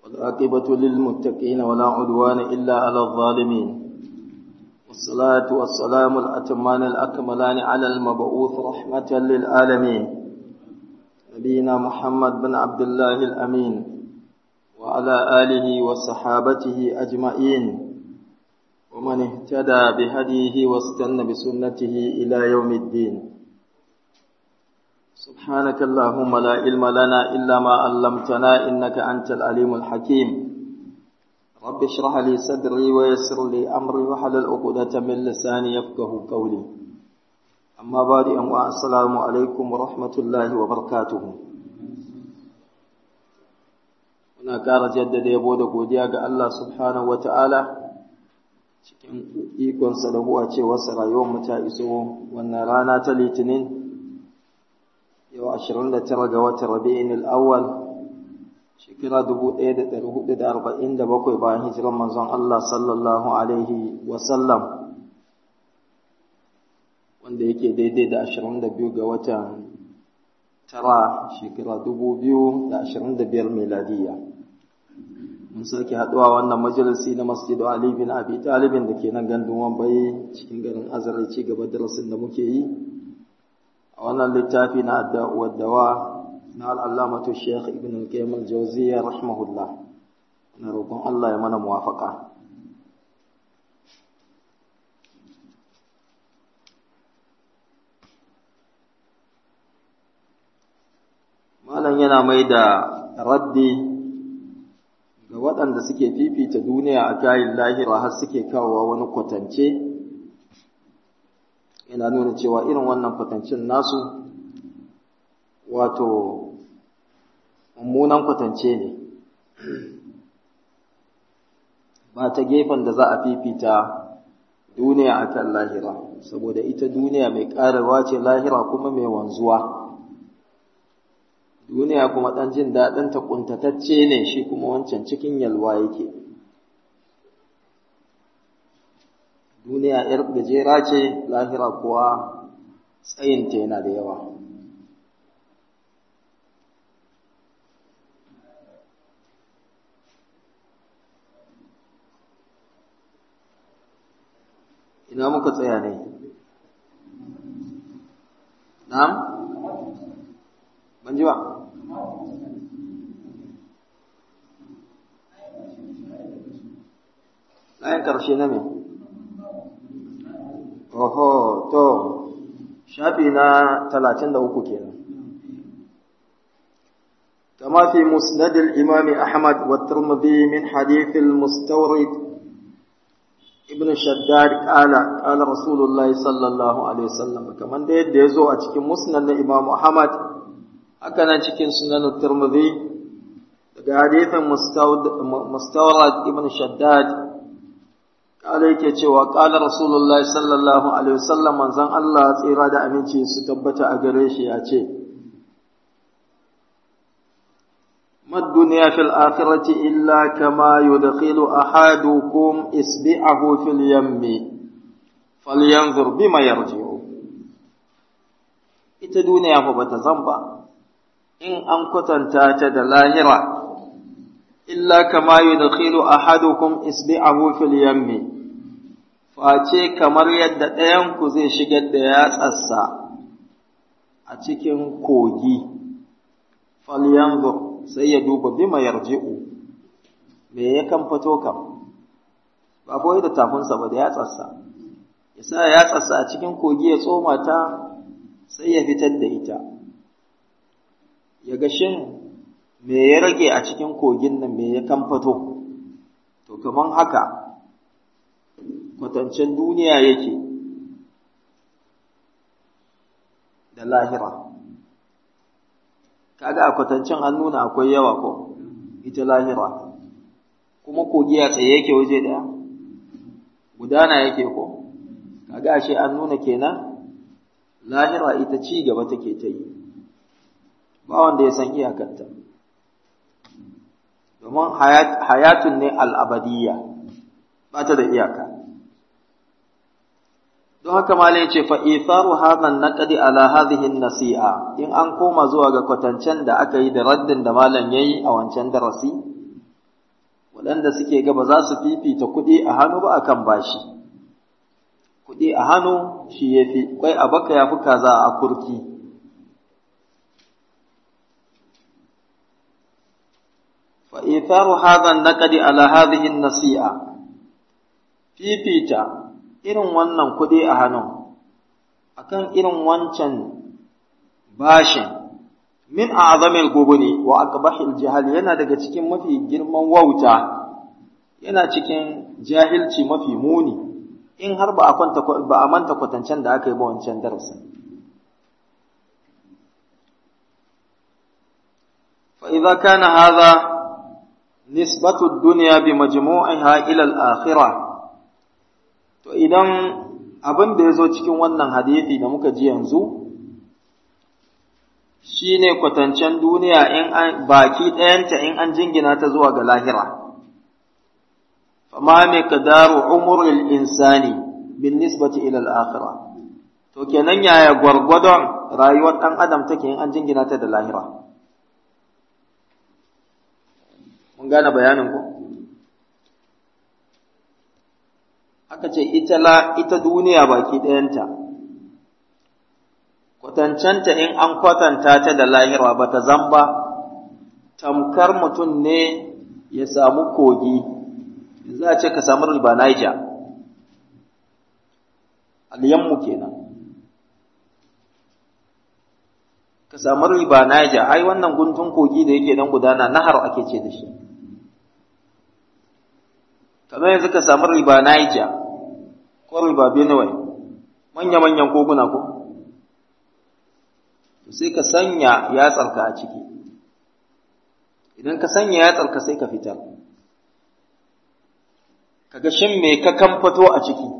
والعاقبة للمتقين ولا عدوان إلا على الظالمين والصلاة والسلام الأتمان الأكملان على المبعوث رحمة للعالمين نبينا محمد بن عبد الله الأمين وعلى آله وصحابته أجمعين ومن اهتدى بهديه واستنى بسنته إلى يوم الدين سبحانك اللهم لا علم لنا إلا ما علمتنا إنك أنت العليم الحكيم رب اشرح لي صدري ويسر لي أمري وحلل عقدة من لساني يفقه قولي أما بعد أمواء السلام عليكم ورحمة الله وبركاته muna ƙara jaddada yabo da godiya ga Allah subhanahu wata'ala cikin ikonsa da huwa cewarsa rayuwar mu ta iso wannan rana ta litinin yau 29 ga watan rabi'in al-awwal shekara 1447 bayan hijiran manzon Allah sallallahu alaihi wa sallam wanda yake daidai da 22 ga watan tara shekara 2025 miladiya mun sake haɗuwa wannan majalisi na masjidu Ali bin Abi Talibin da ke nan gandun Wambai cikin garin Azare ci gaba darasin da muke yi a wannan littafi na adda'uwar dawa na al'allamatu Sheikh Ibn al-Qayyim al-Jawziyya rahimahullah na roƙon Allah ya mana muwafaka malam yana mai da raddi ga waɗanda suke fifita duniya a kayan lahira har suke kawowa wani kwatance yana nuna cewa irin wannan kwatancin nasu wato mummunan kwatance ne ba ta gefen da za a fifita duniya a kan lahira saboda ita duniya mai ƙararwa ce lahira kuma mai wanzuwa duniya kuma ɗan jin daɗinta ƙuntatacce ne shi kuma wancan cikin yalwa yake duniya ‘yar gajera ce lahira kuwa tsayinta yana da yawa ina muka tsaya ne na'am ban ji ba layin ƙarshe na me oho to shafi na talatin da uku kenan كما في مسند الإمام أحمد والترمذي من حديث المستورد ابن شداد قال قال رسول الله صلى الله عليه وسلم كمان ده يزو أتكي مسند الإمام أحمد haka nan cikin sunan Tirmidhi daga hadithin Mustawrad ibn Shaddad kala yake cewa qala Rasulullahi sallallahu alaihi wasallam manzon Allah tsira da aminci su tabbata a gare shi ya ce mad dunya fil akhirati illa kama yudkhilu ahadukum isbi'ahu fil yammi falyanzur bima yarji'u ita duniya fa bata zamba in an kwatanta ta da lahira, illa kama yi da khilu a hadukun isbi'ahu fil yammi, face kamar yadda ɗayanku zai shigar da yatsarsa a cikin kogi, falyanzur sai ya duba bima yarji'u, me ya kan fito kam, ba kawai da tafinsa ba da yatsarsa, ya sa yatsarsa a cikin kogi ya tsoma ta sai ya fitar da ita. ya ga shin me ya rage a cikin kogin nan me ya kamfato to kaman haka kwatancen duniya yake da lahira kaga a kwatancen an nuna akwai yawa ko ita lahira kuma kogi a tsaye yake waje daya gudana yake ko kaga ashe an nuna kenan lahira ita ci gaba take ta yi ba wanda ya san iyakanta domin hayatun ne al'abadiyya ba ta da iyaka don haka malai ce fa'ifaru hazan naƙadi ala hazihin nasi'a in an koma zuwa ga kwatancen da aka yi da raddin da malam ya yi a wancan darasi waɗanda suke gaba za su fifita kuɗi a hannu ba akan bashi kuɗi a hannu shi ya fi kwai a baka ya fi kaza a kurki فإيثار هذا النقد على هذه النصيئة fifita irin wannan kuɗi a hannun akan irin wancan bashin min a'zamil gubuni wa aqbahil jahal yana daga cikin mafi girman wauta yana cikin jahilci mafi muni in har ba a kwanta ba a manta kwatancen da aka yi ba wancan darasin fa idza kana hadha nisbatu ad-dunya bi majmu'iha ila al-akhirah to idan abin da yazo cikin wannan hadisi da muka ji yanzu shine kwatancen duniya in an baki ɗayanta in an jingina ta zuwa ga lahira fama miqdaru umril insani bin nisbati ila al-akhirah to kenan yaya gwargwadon rayuwar ɗan adam take in an jingina ta da lahira mun gane bayanin ku aka ce ita la ita duniya baki ɗayanta kwatancanta in an kwatanta ta da lahira ba ta zamba tamkar mutum ne ya samu kogi za a ce ka samu riba Niger alyanmu kenan ka samu riba Niger ai wannan guntun kogi da yake dan gudana nahar ake ce da shi kamar yanzu ka samu riba Niger ko riba Benue manya-manyan koguna ko sai ka sanya yatsarka a ciki idan ka sanya yatsarka sai ka fitar kaga shin me ka kamfato a ciki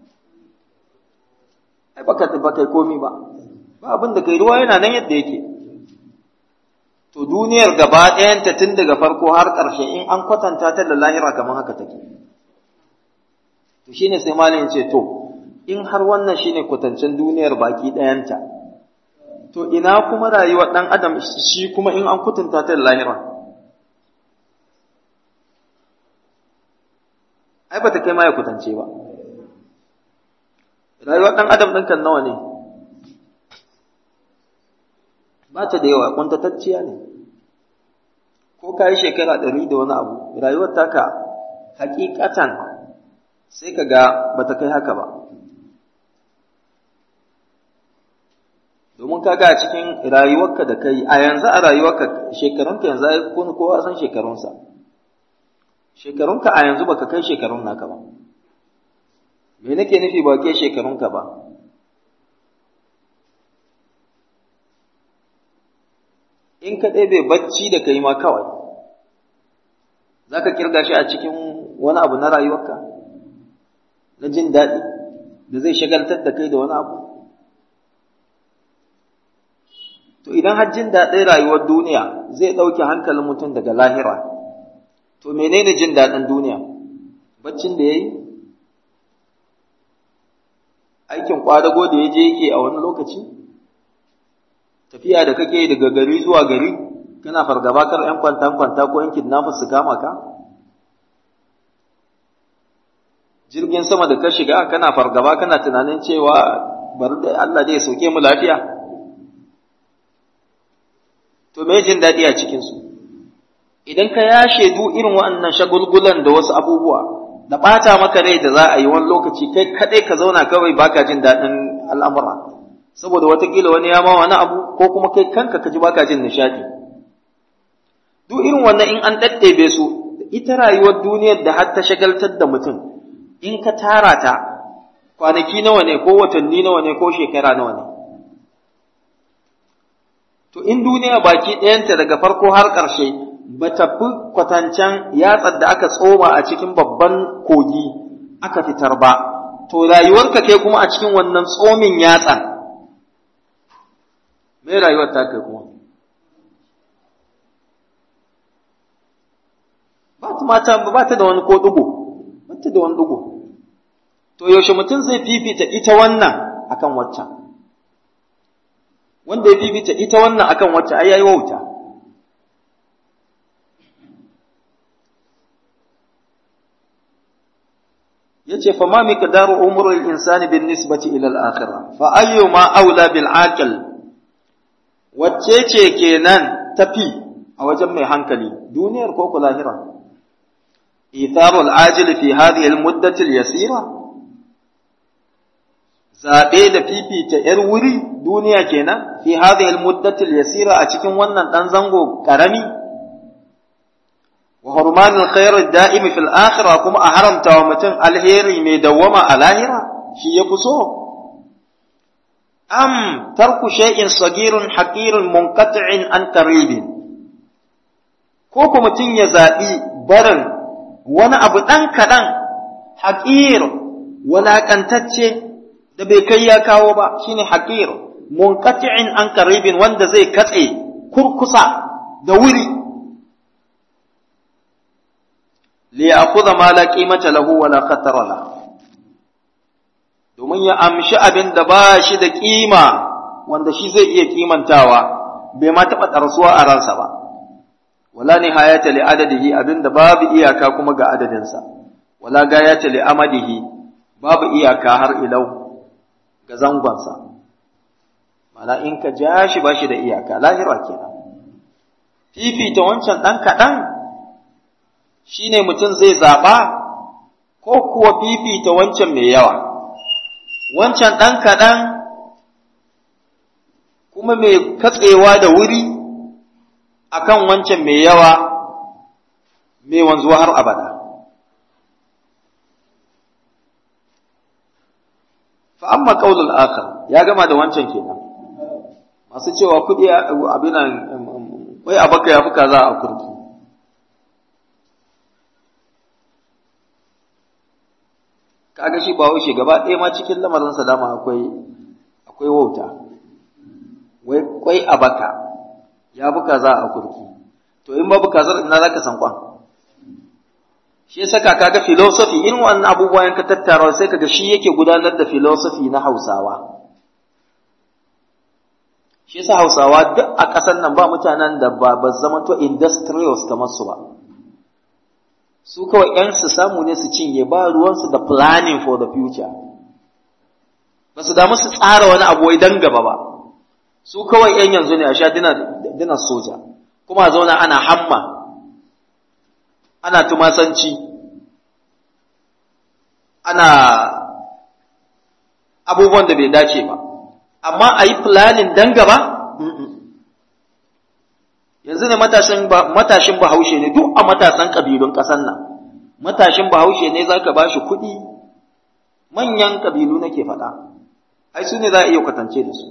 ai baka baka komi ba ba abin da kai ruwa yana nan yadda yake to duniyar gaba ɗayanta tun daga farko har ƙarshe in an kwatanta ta da lahira kamar haka take to shine sai malamin ce to in har wannan shine kwatancen duniyar baki ɗayanta to ina kuma rayuwar ɗan adam shi kuma in an kwatanta ta da lahira ai ba ta kai ma ya kwatance ba rayuwar ɗan adam ɗin kan nawa ne ba ta da yawa kuntatacciya ne ko ka yi shekara ɗari da wani abu rayuwar taka hakikatan sai ka ga ba ta kai haka ba domin ka ga a cikin rayuwarka da kai a yanzu a rayuwarka shekarunka yanzu ai kowa san shekarunsa shekarunka a yanzu baka kai shekarun naka ba me nake nufi ba ke shekarunka ba in ka ɗebe bacci da kai ma kawai za ka kirga shi a cikin wani abu na rayuwarka na jin daɗi da zai shagaltar da kai da wani abu to idan har jin daɗin rayuwar duniya zai ɗauke hankalin mutum daga lahira to menene jin daɗin duniya baccin da ya yi aikin kwadago da ya je yake a wani lokaci tafiya da kake daga gari zuwa gari kana fargaba kar ‘yan kwanta-kwanta ko ‘yan kidnappers su kama ka jirgin sama da ka shiga kana fargaba kana tunanin cewa bari da Allah zai soke mu lafiya to me jin daɗi a cikinsu idan ka yashe du irin waɗannan shagulgulan da wasu abubuwa da ɓata maka rai da za a yi wani lokaci kai kaɗai ka zauna kawai baka jin daɗin al'amura saboda watakila wani ya ma wani abu ko kuma kai kanka ka ji baka jin nishaɗi duk irin wannan in an ɗaɗɗebe su ita rayuwar duniyar da har ta shagaltar da mutum in ka tara ta kwanaki nawa ne ko watanni nawa ne ko shekara nawa ne to in duniya baki ɗayanta daga farko har ƙarshe ba ta fi kwatancen yatsar da aka tsoma a cikin babban kogi aka fitar ba, to rayuwarka kai kuma a cikin wannan tsomin yatsan, mai rayuwar ta kai kuma? Ba ta mata ba ta da wani ko ɗugu, ba ta da wani ɗugu. To yaushe mutum zai fifita ita wannan akan waccan. Wanda ya fifita ita wannan akan waccan ai yayi wauta. yace fa ma miqdaru umrul insani bin nisbati ila al-akhirah fa ayyuma aula bil aqil wacce ce kenan tafi a wajen mai hankali duniyar ko lahira itharul ajil fi hadhihi al-muddati al-yasira zabe da fifita yar wuri duniya kenan fi hadhihi al-muddati al-yasira a cikin wannan dan zango karami wa hurmanul khair ad-da'im fil akhirah kuma a haramta wa mutum alheri mai dawwama a lahira shi yafi so am tarku shay'in sagirun haqirun munqati'in an qaribin ko ko mutum ya zabi barin wani abu dan kadan haqir walakantacce da bai kai ya kawo ba shine haqir munqati'in an qaribin wanda zai katse kurkusa da wuri liyakuza ma la qimata lahu wala khatara la domin ya amshi abin da ba shi da kima wanda shi zai iya kimantawa bai ma taɓa ɗarsuwa a ransa ba wala nihayata li adadihi abin da babu iyaka kuma ga adadinsa wala gayata li amadihi babu iyaka har ilau ga zangonsa mana in ka ja shi ba shi da iyaka lahira kenan fifita wancan ɗan kaɗan shi ne mutum zai zaɓa ko kuwa fifita wancan mai yawa, wancan ɗan kaɗan kuma mai katsewa da wuri akan wancan mai yawa mai wanzuwa har abada. Fa'amma ƙaunar akar ya gama da wancan kenan, masu cewa kuɗi abinan wai abaka ya fi kaza a kurki. kaga shi ba wuce gaba ɗaya ma cikin lamarinsa dama akwai akwai wauta wai kwai a baka ya buka za a kurki to in babu kazar ina zaka san kwan shi yasa kaga philosophy in wannan abubuwan ka tattara sai kaga shi yake gudanar da philosophy na Hausawa shi yasa Hausawa duk a ƙasar nan ba mutanen da ba ba zama to industrials kamar su ba su kawai ‘yan su samu ne su cinye ba ruwansu da planning for the future ba su damu su tsara wani abu wai dan gaba ba su kawai ‘yan yanzu ne a sha dina soja kuma zauna ana hamma ana tumasanci ana abubuwan da bai dace ba amma a yi planning dan gaba yanzu ne matashin bahaushe ne duk a matasan ƙabilun ƙasar nan matashin bahaushe ne za ka ba shi kuɗi manyan ƙabilu nake faɗa ai su ne za a iya kwatance da su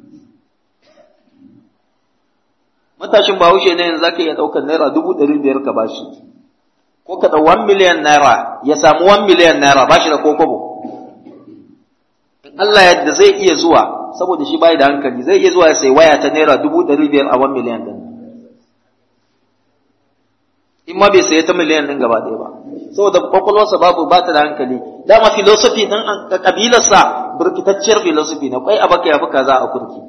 matashin bahaushe ne yanzu za ka iya ɗaukar naira dubu ɗari biyar ka ba shi ko ka ɗau wan miliyan naira ya samu wan miliyan naira ba shi da kokobo in Allah yadda zai iya zuwa saboda shi bai da hankali zai iya zuwa ya sai waya ta naira dubu ɗari biyar a wan miliyan ɗin in ma bai saye ta miliyan ɗin gaba ɗaya ba saboda kwakwalwarsa babu ba ta da hankali dama filosofi ɗin ƙabilarsa birkitacciyar filosofi na kwai abaka ya fi kaza a kurki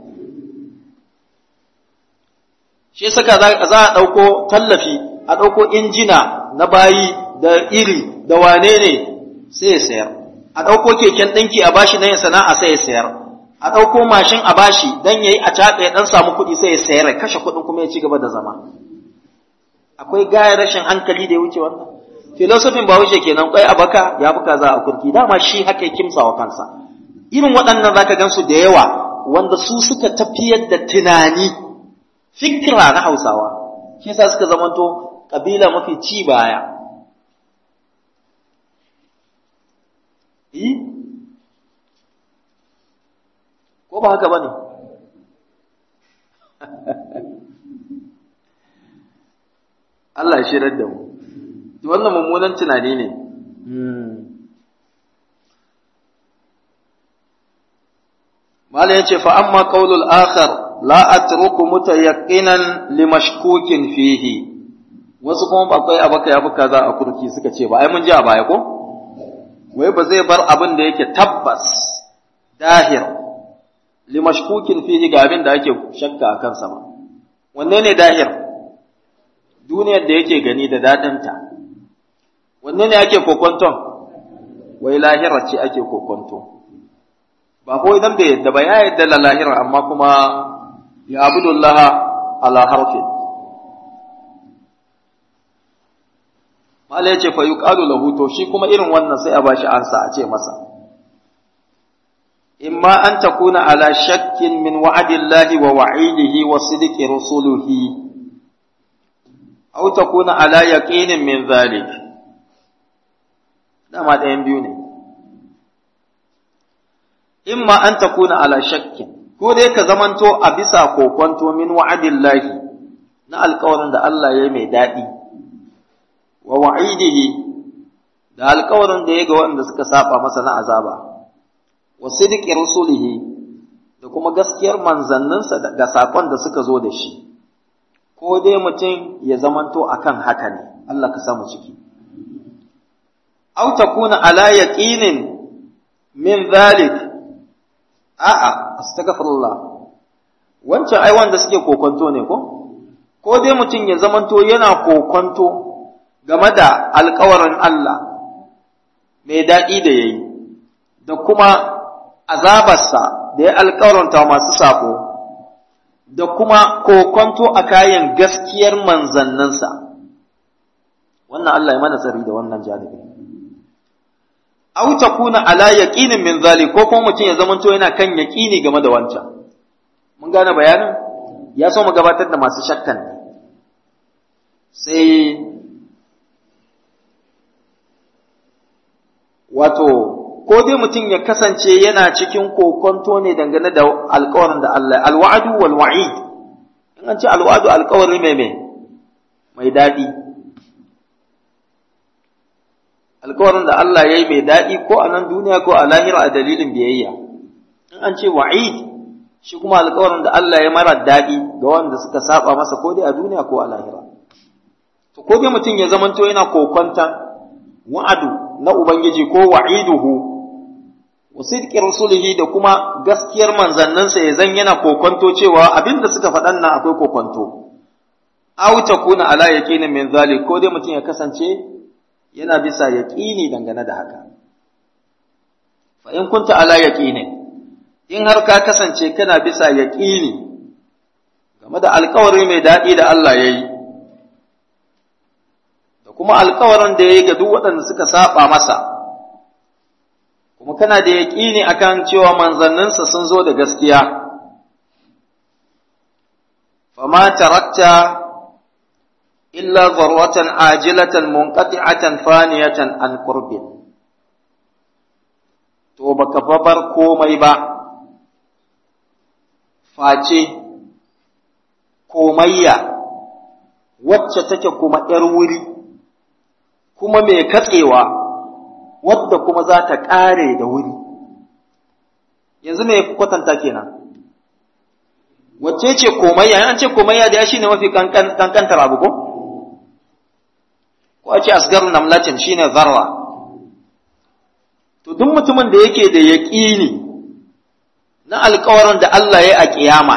shi saka za a ɗauko tallafi a ɗauko injina na bayi da iri da wane ne sai ya sayar a ɗauko keken ɗinki a bashi na yin sana'a sai ya sayar a ɗauko mashin a bashi dan yayi a caɓe ya ɗan samu kuɗi sai ya sayar ya kashe kuɗin kuma ya ci gaba da zama akwai gaya rashin hankali da ya wuce wannan filosofin ba wuce kenan kwai a baka ya fi kaza a kurki dama shi haka ya kimsa wa kansa irin waɗannan zaka gansu da yawa wanda su suka tafiyar da tunani fikira na hausawa shi yasa suka zamanto kabila mafi ci baya ko ba haka bane Allah ya shirar da mu wannan mummunan tunani ne Malam ya ce fa amma qaulul akhar la atruku mutayaqqinan limashkukin fihi wasu kuma akwai abaka yafi kaza a kurki suka ce ba ai mun ji a baya ko wai ba zai bar abin da yake tabbas dahir limashkukin fihi ga abin da ake shakka a kansa ba wanne ne dahir duniyar da yake gani da dadinta wanne ne ake kokonton wai lahira ce ake kokonto ba ko idan bai yadda ba ya yadda la lahira amma kuma ya abudullah ala harfin mala yace fa yuqalu lahu to shi kuma irin wannan sai a bashi ansa a ce masa imma an takuna ala shakkin min wa'dillahi wa wa'idihi wa sidqi rusulihi aw takuna ala yaqinin min dhalik dama ɗayan biyu ne imma an takuna ala shakkin ko dai ka zamanto a bisa kokonto min wa'adillahi na alƙawarin da Allah ya mai daɗi wa wa'idihi da alƙawarin da ya ga waɗanda suka saba masa na azaba wa sidqi rusulihi da kuma gaskiyar manzanninsa ga sakon da suka zo da shi ko dai mutum ya zamanto akan haka ne Allah ka samu ciki aw takuna ala yaqinin min dhalik a'a astaghfirullah wancan ai wanda suke kokonto ne ko ko dai mutum ya zamanto yana kokonto game da alkawarin Allah mai daɗi da yayi da kuma azabarsa da ya alkawaranta masu sako da kuma kokonto a kayan gaskiyar manzanninsa wannan Allah ya mana tsari da wannan janibi aw takuna ala yaqinin min zalik ko kuma mutum ya zamanto yana kan yaqini game da wancan mun gane bayanin ya so mu gabatar da masu shakkan ne sai wato ko dai mutum ya kasance yana cikin kokonto ne dangane da alkawarin da Allah alwa'du wal wa'id in an ce alwa'du alkawari mai mai mai daɗi alkawarin da Allah ya yi mai daɗi ko a nan duniya ko a lahira a dalilin biyayya in an ce wa'id shi kuma alkawarin da Allah ya mara daɗi ga wanda suka saba masa ko dai a duniya ko a lahira to ko dai mutum ya zamanto yana kokonta wa'adu na ubangiji ko wa'iduhu wa sidqi rusulihi da kuma gaskiyar manzannansa ya zan yana kokonto cewa abinda suka faɗan nan akwai kokonto aw takuna ala yaqinin min zalik ko dai mutum ya kasance yana bisa yaqini dangane da haka fa in kunta ala yaqinin in har ka kasance kana bisa yaqini game da alƙawari mai daɗi da Allah ya yi da kuma alƙawarin da ya yi ga duk waɗanda suka saba masa kuma kana da yaƙini akan cewa manzanninsa sun zo da gaskiya fama tarakta illa zarwatan ajilatan munqati'atan faniyatan an qurbin to baka babar komai ba face komayya wacce take kuma ‘yar wuri kuma mai katsewa wadda kuma za ta ƙare da wuri yanzu mai kwatanta kenan wacce ce komayya an ce komayya da ya shi ne mafi kankantar abu ko ko a ce asgar namlatin shi ne zarra to duk mutumin da yake da yaƙini na alkawarin da Allah ya a ƙiyama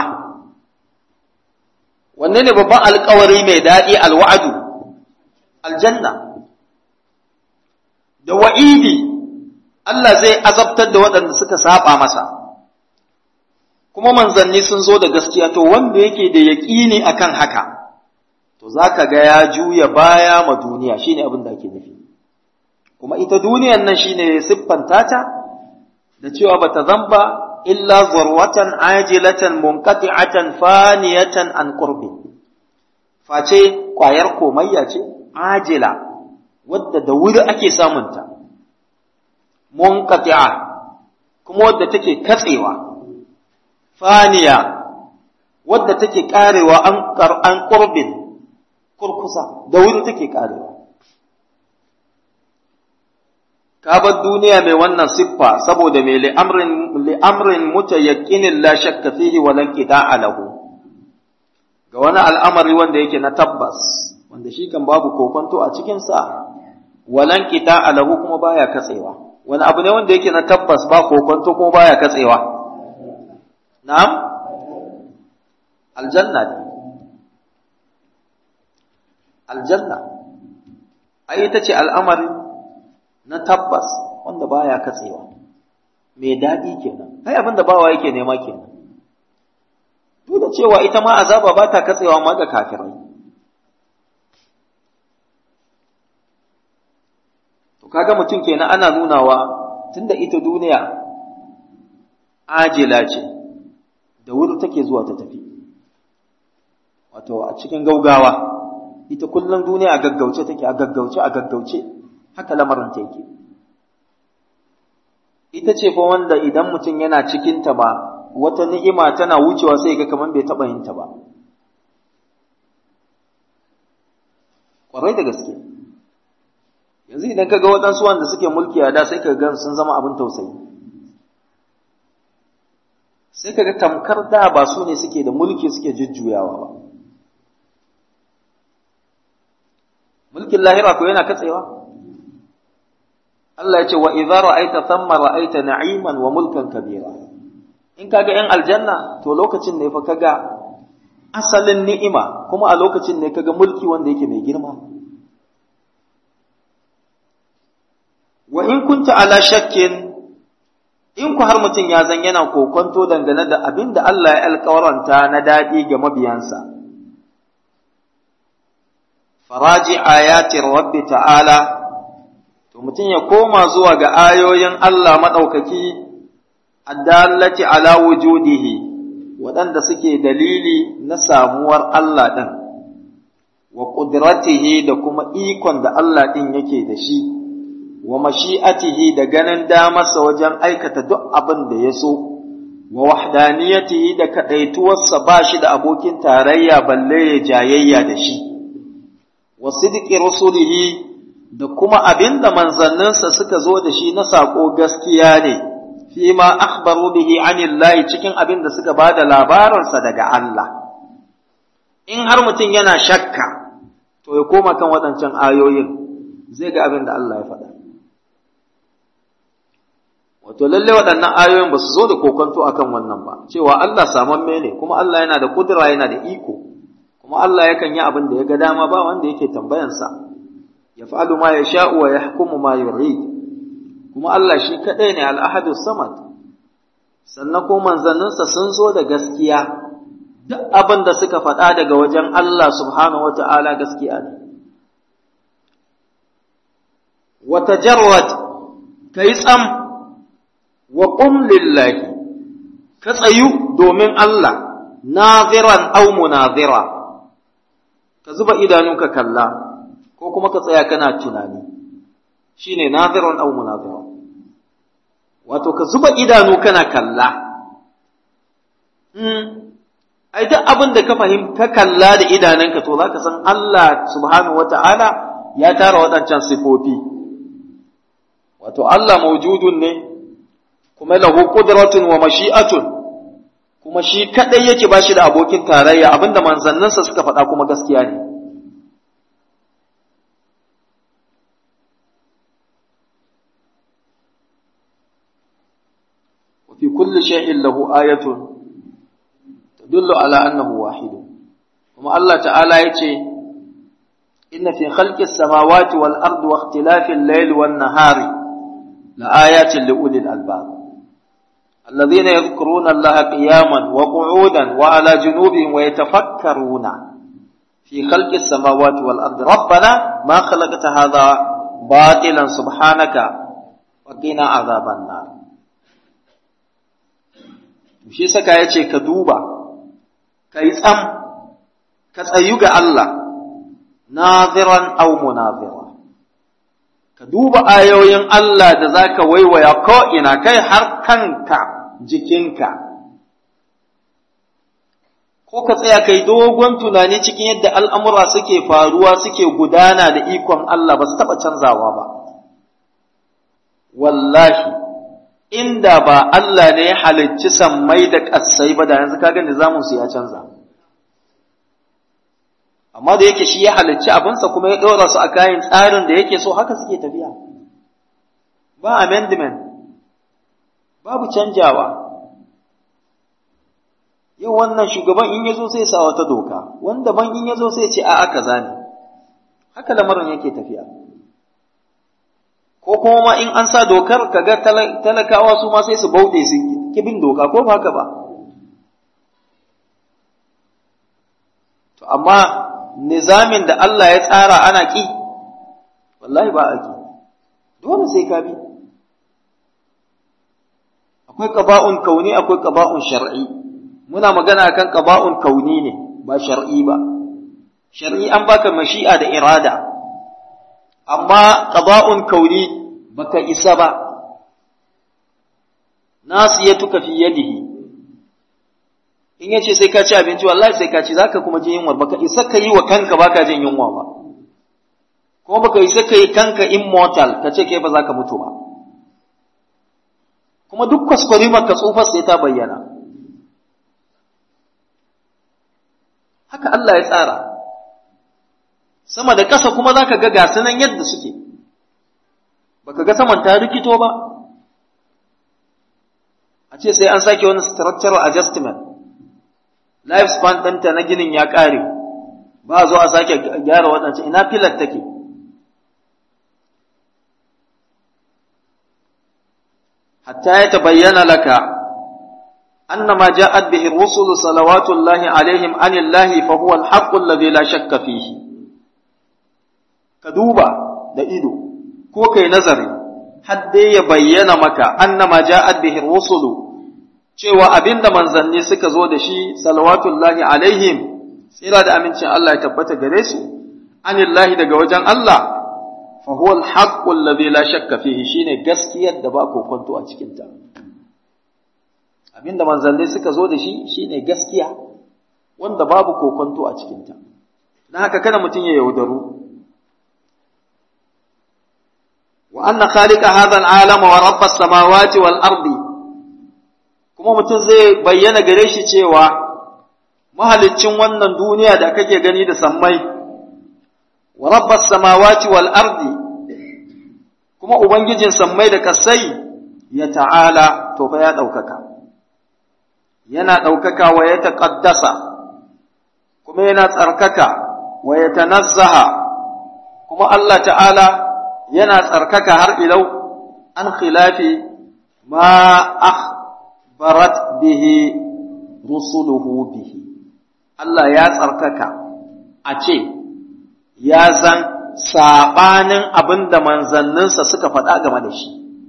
wanne ne babban alkawari mai daɗi alwa'adu aljanna da wa'idi Allah zai azabtar da waɗanda suka saba masa kuma manzanni sun zo da gaskiya to wanda yake da yaƙini akan haka to zaka ga ya juya baya ma duniya shine abin da ake nufi kuma ita duniyan nan shine siffanta ta da cewa bata zamba illa zarwatan ajilatan munqati'atan faniyatan an qurbi face kwayar komayya ce ajila wadda da wuri ake samunta munqati'a kuma wadda take katsewa faniya wadda take karewa an an qurbin kurkusa da wuri take karewa ka bar duniya mai wannan siffa saboda mai li'amrin li'amrin mutayaqqinin la shakka fihi wa lan qita'a lahu ga wani al'amari wanda yake na tabbas wanda shi kan babu kokonto a cikin sa walan qita'a lahu kuma baya katsewa wani abu ne wanda yake na tabbas ba kokonto kuma baya katsewa na'am aljanna ne aljanna ai ita ce al'amari na tabbas wanda baya katsewa mai daɗi kenan ai abin da bawa yake nema kenan duk da cewa ita ma azaba ba ta katsewa ma ga kafirai to kaga mutum kenan ana nunawa tunda ita duniya ajila ce da wuri take zuwa ta tafi wato a cikin gaugawa ita kullum duniya a gaggauce take a gaggauce a gaggauce haka lamarin ta yake ita ce fa wanda idan mutum yana cikinta ba wata ni'ima tana wucewa sai ga kamar bai taɓa yin ta ba ƙwarai da gaske yanzu idan ka ga waɗansu wanda suke mulki a da sai ka ga sun zama abin tausayi sai ka ga tamkar da ba su ne suke da mulki suke jujjuyawa ba mulkin lahira ko yana katsewa Allah ya ce wa idza ra'aita thamma ra'aita na'iman wa mulkan kabira in kaga yan aljanna to lokacin ne fa kaga asalin ni'ima kuma a lokacin ne kaga mulki wanda yake mai girma wa in kunta ala shakkin in ku har mutum ya zan yana kokonto dangane da abin da Allah ya alkawaranta na daɗi ga mabiyansa faraji ayati rabbi ta'ala to mutum ya koma zuwa ga ayoyin Allah maɗaukaki addallati ala wujudihi waɗanda suke dalili na samuwar Allah ɗin wa ƙudratihi da kuma ikon da Allah ɗin yake da shi wa mashi'atihi da ganin damarsa wajen aikata duk abin da ya so wa wahdaniyatihi da kaɗaituwarsa ba shi da abokin tarayya balle ya jayayya da shi wa sidqi rusulihi da kuma abin da manzanninsa suka zo da shi na saƙo gaskiya ne fi ma akhbaru bihi anillahi cikin abin da suka ba da labarinsa daga Allah in har mutum yana shakka to ya koma kan waɗancan ayoyin zai ga abin da Allah ya faɗa wato lalle waɗannan ayoyin ba su zo da kokonto akan wannan ba cewa Allah samamme ne kuma Allah yana da kudura yana da iko kuma Allah yakan yi abin da ya ga dama ba wanda yake tambayansa yaf'alu ma yasha'u wa yahkumu ma yurid kuma Allah shi kadai ne al-ahadus samad sannan ko manzanninsa sun zo da gaskiya duk abin da suka faɗa daga wajen Allah subhanahu wata'ala gaskiya ne wa tajarrad kai tsam wa qum lillahi ka tsayu domin Allah naziran aw munazira ka zuba idanunka kalla ko kuma ka tsaya kana tunani shine naziran aw munazira wato ka zuba idanu kana kalla ai duk abin da ka fahimta kalla da idanunka to zaka san Allah subhanahu wata'ala ya tara waɗancan sifofi wato Allah mawjudun ne kuma lahu qudratun wa mashi'atun kuma shi kadai yake bashi da abokin tarayya abinda manzanninsa suka faɗa kuma gaskiya ne وفي كل شيء له آية تدل على أنه واحد وما الله تعالى يتي إن في خلق السماوات والأرض واختلاف الليل والنهار لآيات لأولي الألباب الذين يذكرون الله قياما وقعودا وعلى جنوبهم ويتفكرون في خلق السماوات والأرض ربنا ما خلقت هذا باطلا سبحانك وقنا عذاب النار shi saka ya ce ka duba ka yi tsam ka tsayu ga Allah naziran au munazira ka duba ayoyin Allah da za ka waiwaya ko'ina kai har kanka jikinka ko ka tsaya kai dogon tunani cikin yadda al'amura suke faruwa suke gudana da ikon Allah ba su taɓa canzawa ba wallahi inda ba Allah ne ya halicci sammai da ƙasai ba da yanzu kaga nizaminsu ya canza. Amma da yake shi ya halicci abinsa kuma ya ɗora su a kayan tsarin da yake so haka suke tafiya. Ba amendment, babu canjawa. Yau wannan shugaban in ya zo sai sa wata doka, wanda ban in ya zo sai ce a aka zane. Haka lamarin yake tafiya. ko kuma in an sa dokar kaga talakawa su ma sai su bauɗe su kibin doka ko ba haka ba to amma nizamin da Allah ya tsara ana ki wallahi ba a ki dole sai ka bi akwai qaba'un kauni akwai qaba'un shar'i muna magana akan qaba'un kauni ne ba shar'i ba shar'i an baka mashi'a da irada amma qada'un kauni baka isa ba nasiyatuka fi yadihi in yace sai ka ci abinci wallahi sai ka ci zaka kuma ji yunwa baka isa ka yi wa kanka baka jin yunwa ba kuma baka isa ka yi kanka immortal ka ce kai ba za ka mutu ba kuma duk kwaskwari maka tsufar sai ta bayyana haka Allah ya tsara sama da ƙasa kuma za ka ga gasu nan yadda suke baka ga saman ta rikito ba a ce sai an sake wani structural adjustment lifespan ɗinta na ginin ya ƙare ba a zo a sake gyara waɗancan ina filar take hatta ya tabayyana laka أنما جاءت به الرسل صلوات الله عليهم عن الله فهو الحق الذي لا شك فيه كدوبا da ido ko kai nazari har dai ya bayyana maka annama ja'at bihi rusulu cewa abinda manzanni suka zo da shi salawatullahi alaihim tsira da amincin Allah ya tabbata gare su anillahi daga wajen Allah fa huwa al-haqqu alladhi la shakka fihi shine gaskiyar da ba kokonto a cikin ta abinda manzanni suka zo da shi shine gaskiya wanda babu kokonto a cikin ta dan haka kada mutum ya yaudaru وأن خالق هذا العالم ورب السماوات والأرض kuma mutum zai bayyana gare shi cewa mahaliccin wannan duniya da kake gani da sammai wa rabbas samawati wal ardi kuma ubangijin sammai da kasai ya ta'ala to fa ya ɗaukaka yana ɗaukaka wa ya taƙaddasa kuma yana tsarkaka wa ya tanazzaha kuma Allah ta'ala yana tsarkaka har ilau an khilafi ma akhbarat bihi rusuluhu bihi Allah ya tsarkaka a ce ya zan sabanin abin da manzanninsa suka faɗa game da shi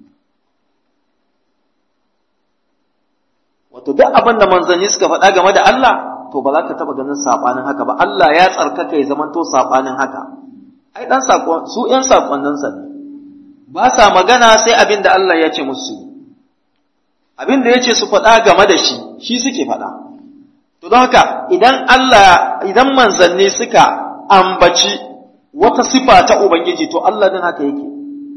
wato duk abin da manzanni suka faɗa game da Allah to ba za ka taɓa ganin sabanin haka ba Allah ya tsarkaka ya zamanto sabanin haka ai dan sakon su ƴan sakonnin sa ba sa magana sai abin da Allah ya ce musu abin da ya ce su faɗa game da shi shi suke faɗa to don haka idan Allah idan manzanni suka ambaci wata sifa ta ubangiji to Allah din haka yake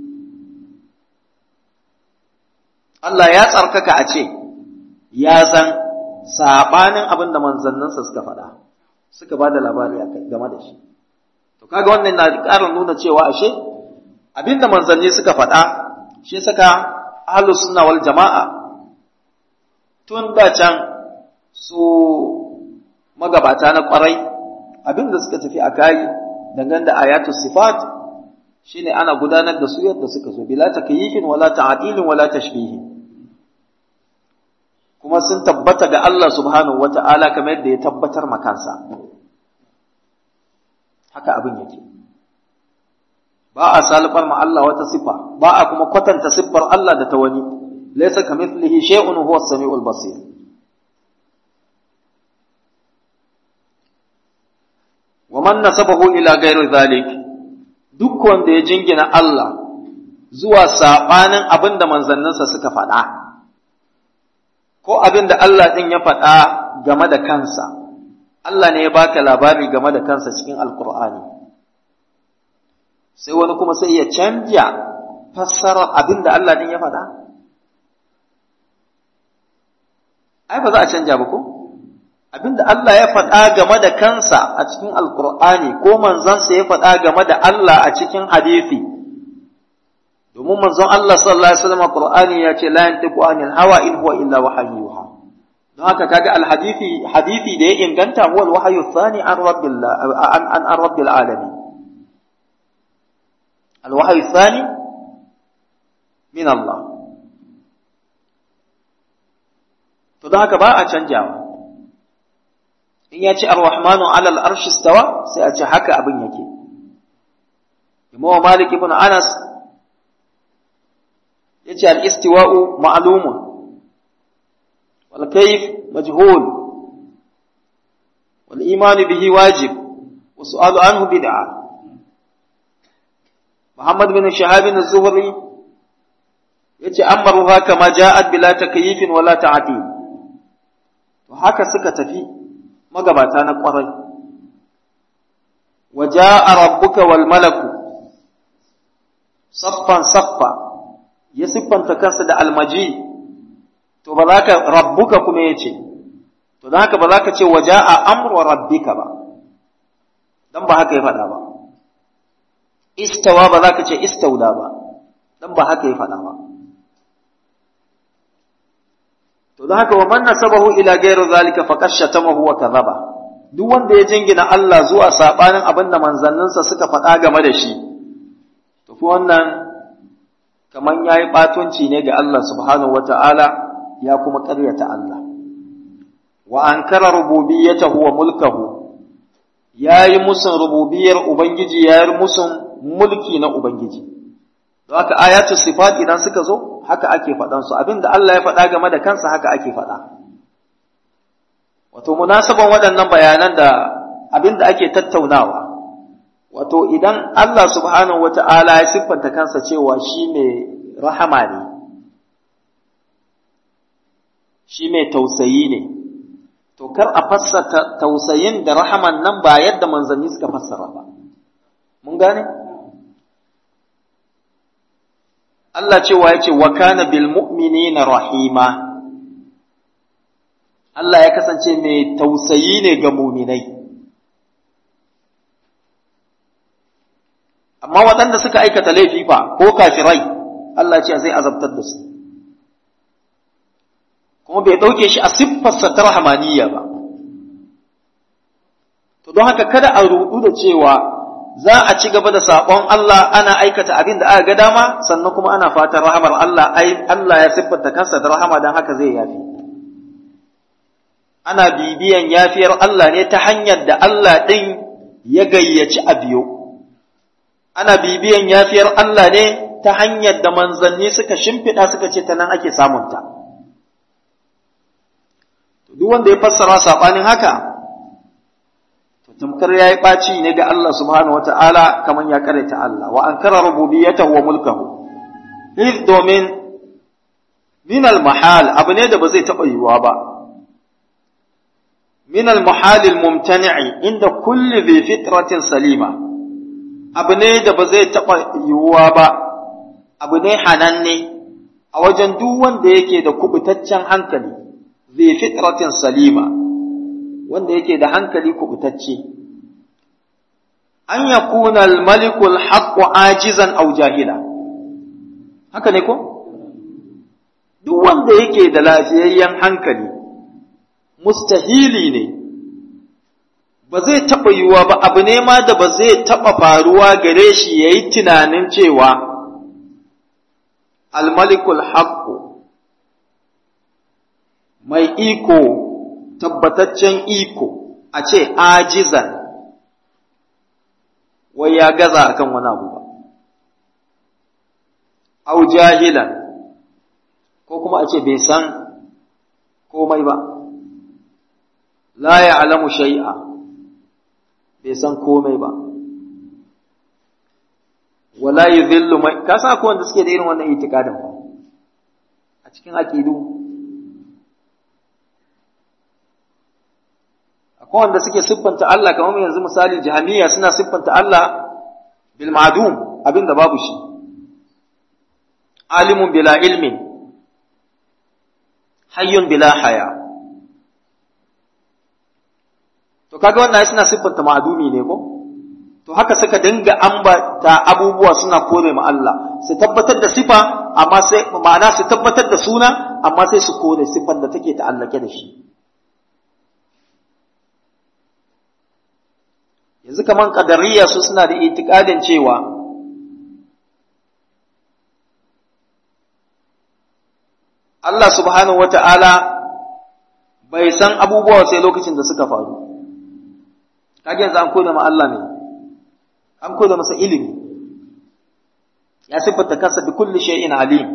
Allah ya tsarkaka a ce ya san sabanin abin da manzanninsa suka faɗa suka ba da labari game da shi To kaga wannan na ƙara nuna cewa ashe abinda manzanni suka faɗa shi saka ahlus sunna wal jama'a tun da can su magabata na ƙwarai abinda suka tafi a kayi dangane da ayatu sifat shine ana gudanar da su yadda suka so bila takyifin wala ta'tilin wala tashbihin kuma sun tabbata ga Allah subhanahu wata'ala kamar yadda ya tabbatar makansa haka abin yake ba a salifar ma Allah wata sifa ba a kuma kwatanta siffar Allah da ta wani laysa kamithlihi shay'un huwa as-sami'ul basir wa man nasabahu ila ghairi dhalik duk wanda ya jingina Allah zuwa sabanin abin da manzanninsa suka faɗa ko abin da Allah ɗin ya faɗa game da kansa Allah ne ya baka labari game da kansa cikin alkur'ani sai wani kuma sai ya canja fassarar abin da Allah din ya faɗa ai ba za a canja ba ko abin da Allah ya faɗa game da kansa a cikin alkur'ani ko manzansa ya faɗa game da Allah a cikin hadisi domin manzon Allah sallallahu alaihi wasallam Qur'ani ya ce la yantiqu anil hawa in huwa illa wahyuha don haka kaga alhadisi hadisi da ya inganta huwa alwahyu thani an rabbil an an rabbil alamin alwahyu thani min Allah to don haka ba a canjawa in ya ce ar-rahmanu ala al-arshi stawa sai a ce haka abin yake Imam Malik ibn Anas yace al-istiwa'u ma'lumun wal kayf majhul wal iman bihi wajib wa su'alu anhu bid'ah Muhammad bin Shahab bin Az-Zuhri yace amaruha kama ja'at bila takyifin wala ta'til to haka suka tafi magabata na kwarai waja'a rabbuka wal malaku saffan saffa ya siffanta kansa da almaji to ba za ka rabbuka kuma yace to don haka ba za ka ce waja'a amru rabbika ba dan ba haka ya faɗa ba istawa ba za ka ce istauda ba dan ba haka ya faɗa ba to don haka wa man nasabahu ila ghayri zalika faqad shatamahu wa kadhaba duk wanda ya jingina Allah zuwa sabanin abin da manzanninsa suka faɗa game da shi to fi wannan kaman yayi batunci ne ga Allah subhanahu wata'ala ya kuma ƙaryata Allah wa ankara rububiyyatahu wa mulkahu yayi musun rububiyar ubangiji yayi musun mulki na ubangiji don haka ayatu sifat idan suka zo haka ake faɗan su abinda Allah ya faɗa game da kansa haka ake faɗa wato munasaban waɗannan bayanan da abinda ake tattaunawa wato idan Allah subhanahu wata'ala ya siffanta kansa cewa shi mai rahama ne shi mai tausayi ne to kar a fassara tausayin da rahaman nan ba yadda manzanni suka fassara ba mun gane Allah cewa ya ce wa kana bil mu'minina rahima Allah ya kasance mai tausayi ne ga muminai amma waɗanda suka aikata laifi fa ko kafirai Allah ce zai azabtar da su kuma bai ɗauke shi a siffarsa ta rahamaniya ba to don haka kada a rudu da cewa za a ci gaba da saƙon Allah ana aikata abin da aka ga dama sannan kuma ana fatan rahamar Allah ai Allah ya siffanta kansa da rahama don haka zai yafi ana bibiyan yafiyar Allah ne ta hanyar da Allah ɗin ya gayyaci a biyo ana bibiyan yafiyar Allah ne ta hanyar da manzanni suka shimfiɗa suka ce ta nan ake samunta duk wanda ya fassara saɓanin haka tamkar ya yi ɓaci ne ga Allah subhanahu wa ta'ala kamar ya karanta Allah, wa an kara rububiyatahu wa mulkahu, if domin minal mahal abu ne da ba zai taɓa yiwuwa ba, minal mahalil mumtani'i inda kulli bi fitratin salima, abu ne da ba zai taɓa yiwuwa ba, abu ne hananne a wajen duk wanda yake da kubutaccen hankali, bi fitratin salima. wanda yake da hankali kubutacce an ya kuna malikul haqqu ajizan aw jahila haka ne ko duk wanda yake da lafiyayyen hankali mustahili ne ba zai taɓa yiwuwa ba abu ne ma da ba zai taɓa faruwa gare shi ya yi tunanin cewa almalikul haqqu mai iko tabbataccen iko a ce ajizan wai ya gaza akan wani abu ba au jahilan ko kuma a ce bai san komai ba la ya'lamu shay'a bai san komai ba wala yudhillu mai ka sa ko wanda suke da irin wannan itikadin ba a cikin aqidu akwai wanda suke siffanta Allah kamar yanzu misali jahamiya suna siffanta Allah bil ma'dum abinda babu shi alimun bila ilmin hayyun bila haya to kaga wannan suna siffanta ma'dumi ne ko to haka suka dinga ambata abubuwa suna kore ma Allah su tabbatar da sifa amma sai ma'ana su tabbatar da suna amma sai su kore sifar da take ta'allake da shi yanzu kaman kadariya su suna da itikadin cewa Allah subhanahu wata'ala bai san abubuwa sai lokacin da suka faru kage yanzu an koda ma Allah ne an koda masa ilimi ya siffata kansa bi kulli shay'in alim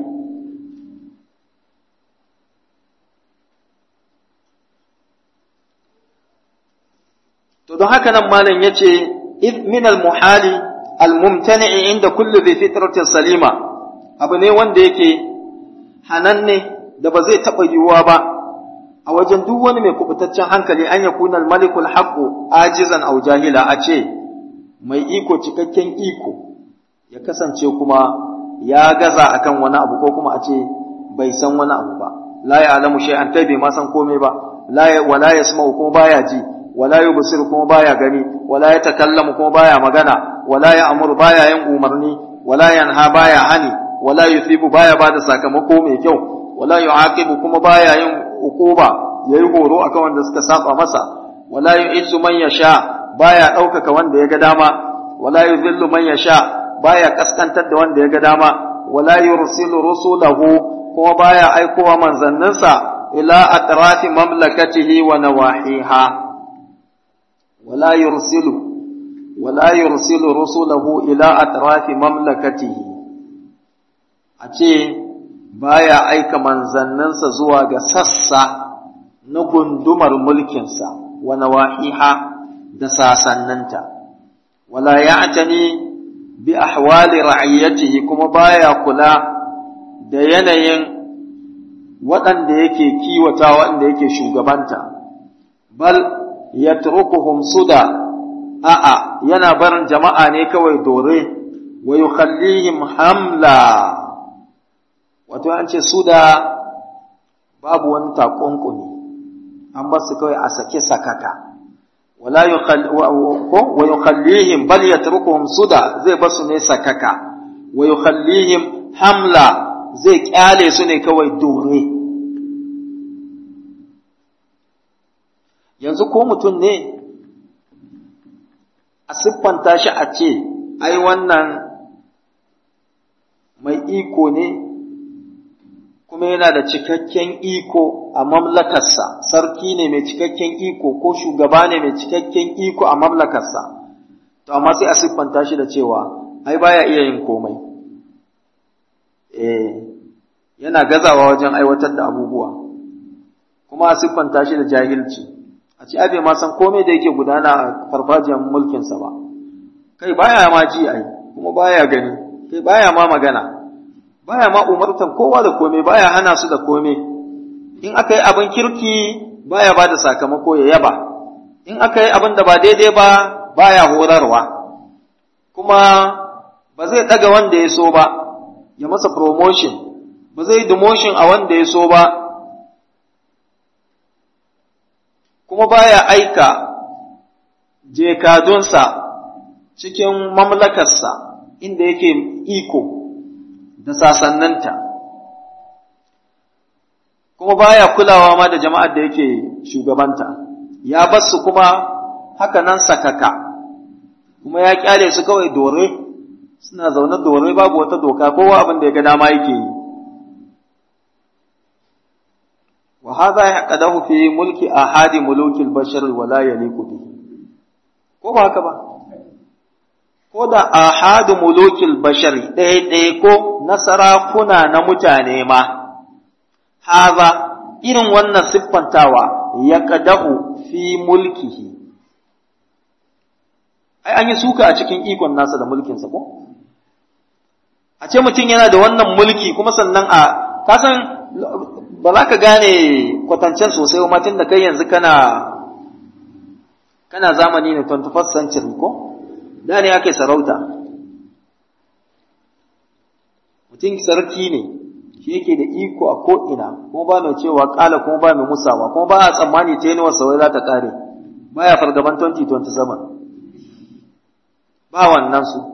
to don haka nan malam yace id min al muhali al mumtani inda kulli bi fitratin salima abu ne wanda yake hananne da ba zai taba yiwuwa ba a wajen duk wani mai kubutaccen hankali an yakuna al malikul haqqu ajizan aw jahila a ce mai iko cikakken iko ya kasance kuma ya gaza akan wani abu ko kuma a ce bai san wani abu ba la ya'lamu shay'an tai bai ma san komai ba la wala yasma'u kuma baya ji wala yubsiru kuma baya gani wala yatakallamu kuma baya magana wala ya'muru baya yin umarni wala yanha baya hani wala yuthibu baya bada sakamako mai kyau wala yu'aqibu kuma baya yin ukuba yayi horo akan wanda suka saba masa wala yu'izzu man yasha baya ɗaukaka wanda ya ga dama wala yuzillu man yasha baya kaskantar da wanda ya ga dama wala yursilu rusulahu kuma baya aikowa manzanninsa ila atrafi mamlakatihi wa nawahiha wala yursilu wala yursilu rusulahu ila atrafi mamlakatihi a ce baya aika manzanninsa zuwa ga sassa na gundumar mulkinsa wa nawahiha da sasanninta wala ya'tani bi ahwali ra'iyatihi kuma baya kula da yanayin waɗanda yake kiwata waɗanda yake shugabanta bal yatrukuhum suda a'a yana barin jama'a ne kawai dore wa yukhallihim hamla wato an ce suda babu wani takunkumi an ba su kawai a sake sakaka wala wa yukhallihim bal yatrukuhum suda zai basu ne sakaka wa yukhallihim hamla zai kyale su ne kawai dore yanzu ko mutum ne a siffanta shi a ce ai wannan mai iko ne kuma yana da cikakken iko a mamlakarsa sarki ne mai cikakken iko ko shugaba ne mai cikakken iko a mamlakarsa to amma sai a siffanta shi da cewa ai baya iya yin komai eh yana gazawa wajen aiwatar da abubuwa kuma a siffanta shi da jahilci a ce abe ma san komai da yake gudana a farfajiyar mulkinsa ba kai baya ma ji ai kuma baya gani kai baya ma magana baya ma umartan kowa da komai baya hana su da komai in aka yi abin kirki baya ba da sakamako ya yaba in aka yi abin da ba daidai ba baya horarwa kuma ba zai ɗaga wanda ya so ba ya masa promotion ba zai demotion a wanda ya so ba kuma baya aika jekadunsa cikin mamlakarsa inda yake iko da sasanninta kuma baya kulawa ma da jama'ar da yake shugabanta ya bar su kuma haka nan sakaka kuma ya kyale su kawai dore suna zaune dore babu wata doka kowa abin da ya ga dama yake yi wa hadha yaqadahu fi mulki ahadi mulukil bashar wala yaliqu bihi ko ba haka ba ko da ahadu mulukil bashari ɗaya ɗaya ko na sarakuna na mutane ma, haza irin wannan siffantawa ya kadahu fi mulkihi. Ai, an yi suka a cikin ikon nasa da mulkinsa ko? A ce mutum yana da wannan mulki kuma sannan a, kasan ba za ka gane kwatancen sosai wa tun da kai yanzu kana, kana zamani ne 21st century ko? da ne ake sarauta mutum sarki ne shi yake da iko a ko'ina kuma ba mai cewa ƙala kuma ba mai musawa kuma ba a tsammani ta yi wasa wai za ta ƙare ba ya fargaban 2027 ba wannan su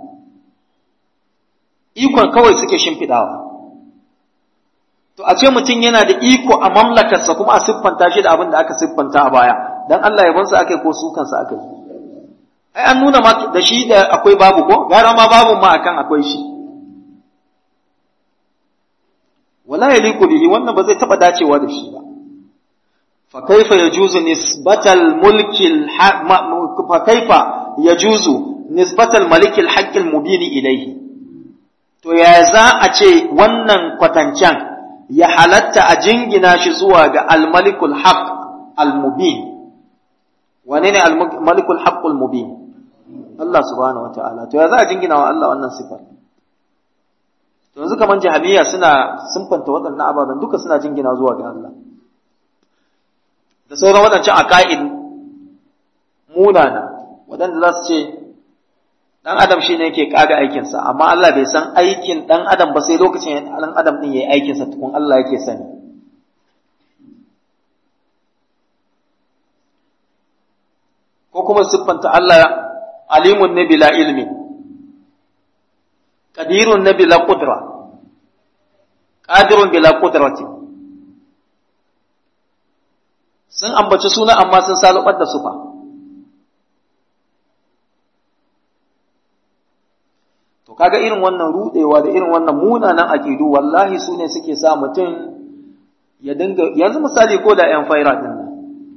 ikon kawai suke shimfiɗawa to a ce mutum yana da iko a mamlakarsa kuma a siffanta shi da abin da aka siffanta a baya dan Allah ya bansa aka yi ko sukansa aka yi ai an nuna ma da shi da akwai babu ko gara ma babu ma akan akwai shi wala yaliqu bihi wannan ba zai taba dacewa da shi ba fa kaifa yajuzu nisbatal mulki fa kaifa yajuzu nisbatal maliki al-haqq al-mubin ilayhi to ya za a ce wannan kwatancan ya halatta a jingina shi zuwa ga al-malikul haqq al-mubin wane ne al-malikul haqq al-mubin Allah subhanahu wataala to ya za a jingina wa Allah wannan sifar to yanzu kaman jahabiyya suna sunfanta waɗannan ababen duka suna jingina zuwa ga Allah da sauran waɗancan aqaid munana waɗanda za su ce dan adam shine yake kaga aikinsa amma Allah bai san aikin dan adam ba sai lokacin dan adam din yayi aikinsa tukun Allah yake sani ko kuma siffanta Allah alimun ne bila ilmi qadirun ne bila qudra qadirun bila qudrati sun ambaci suna amma sun salubar da sufa to kaga irin wannan rudewa da irin wannan munanan aqidu wallahi su ne suke sa mutum ya dinga yanzu misali ko da yan faira din nan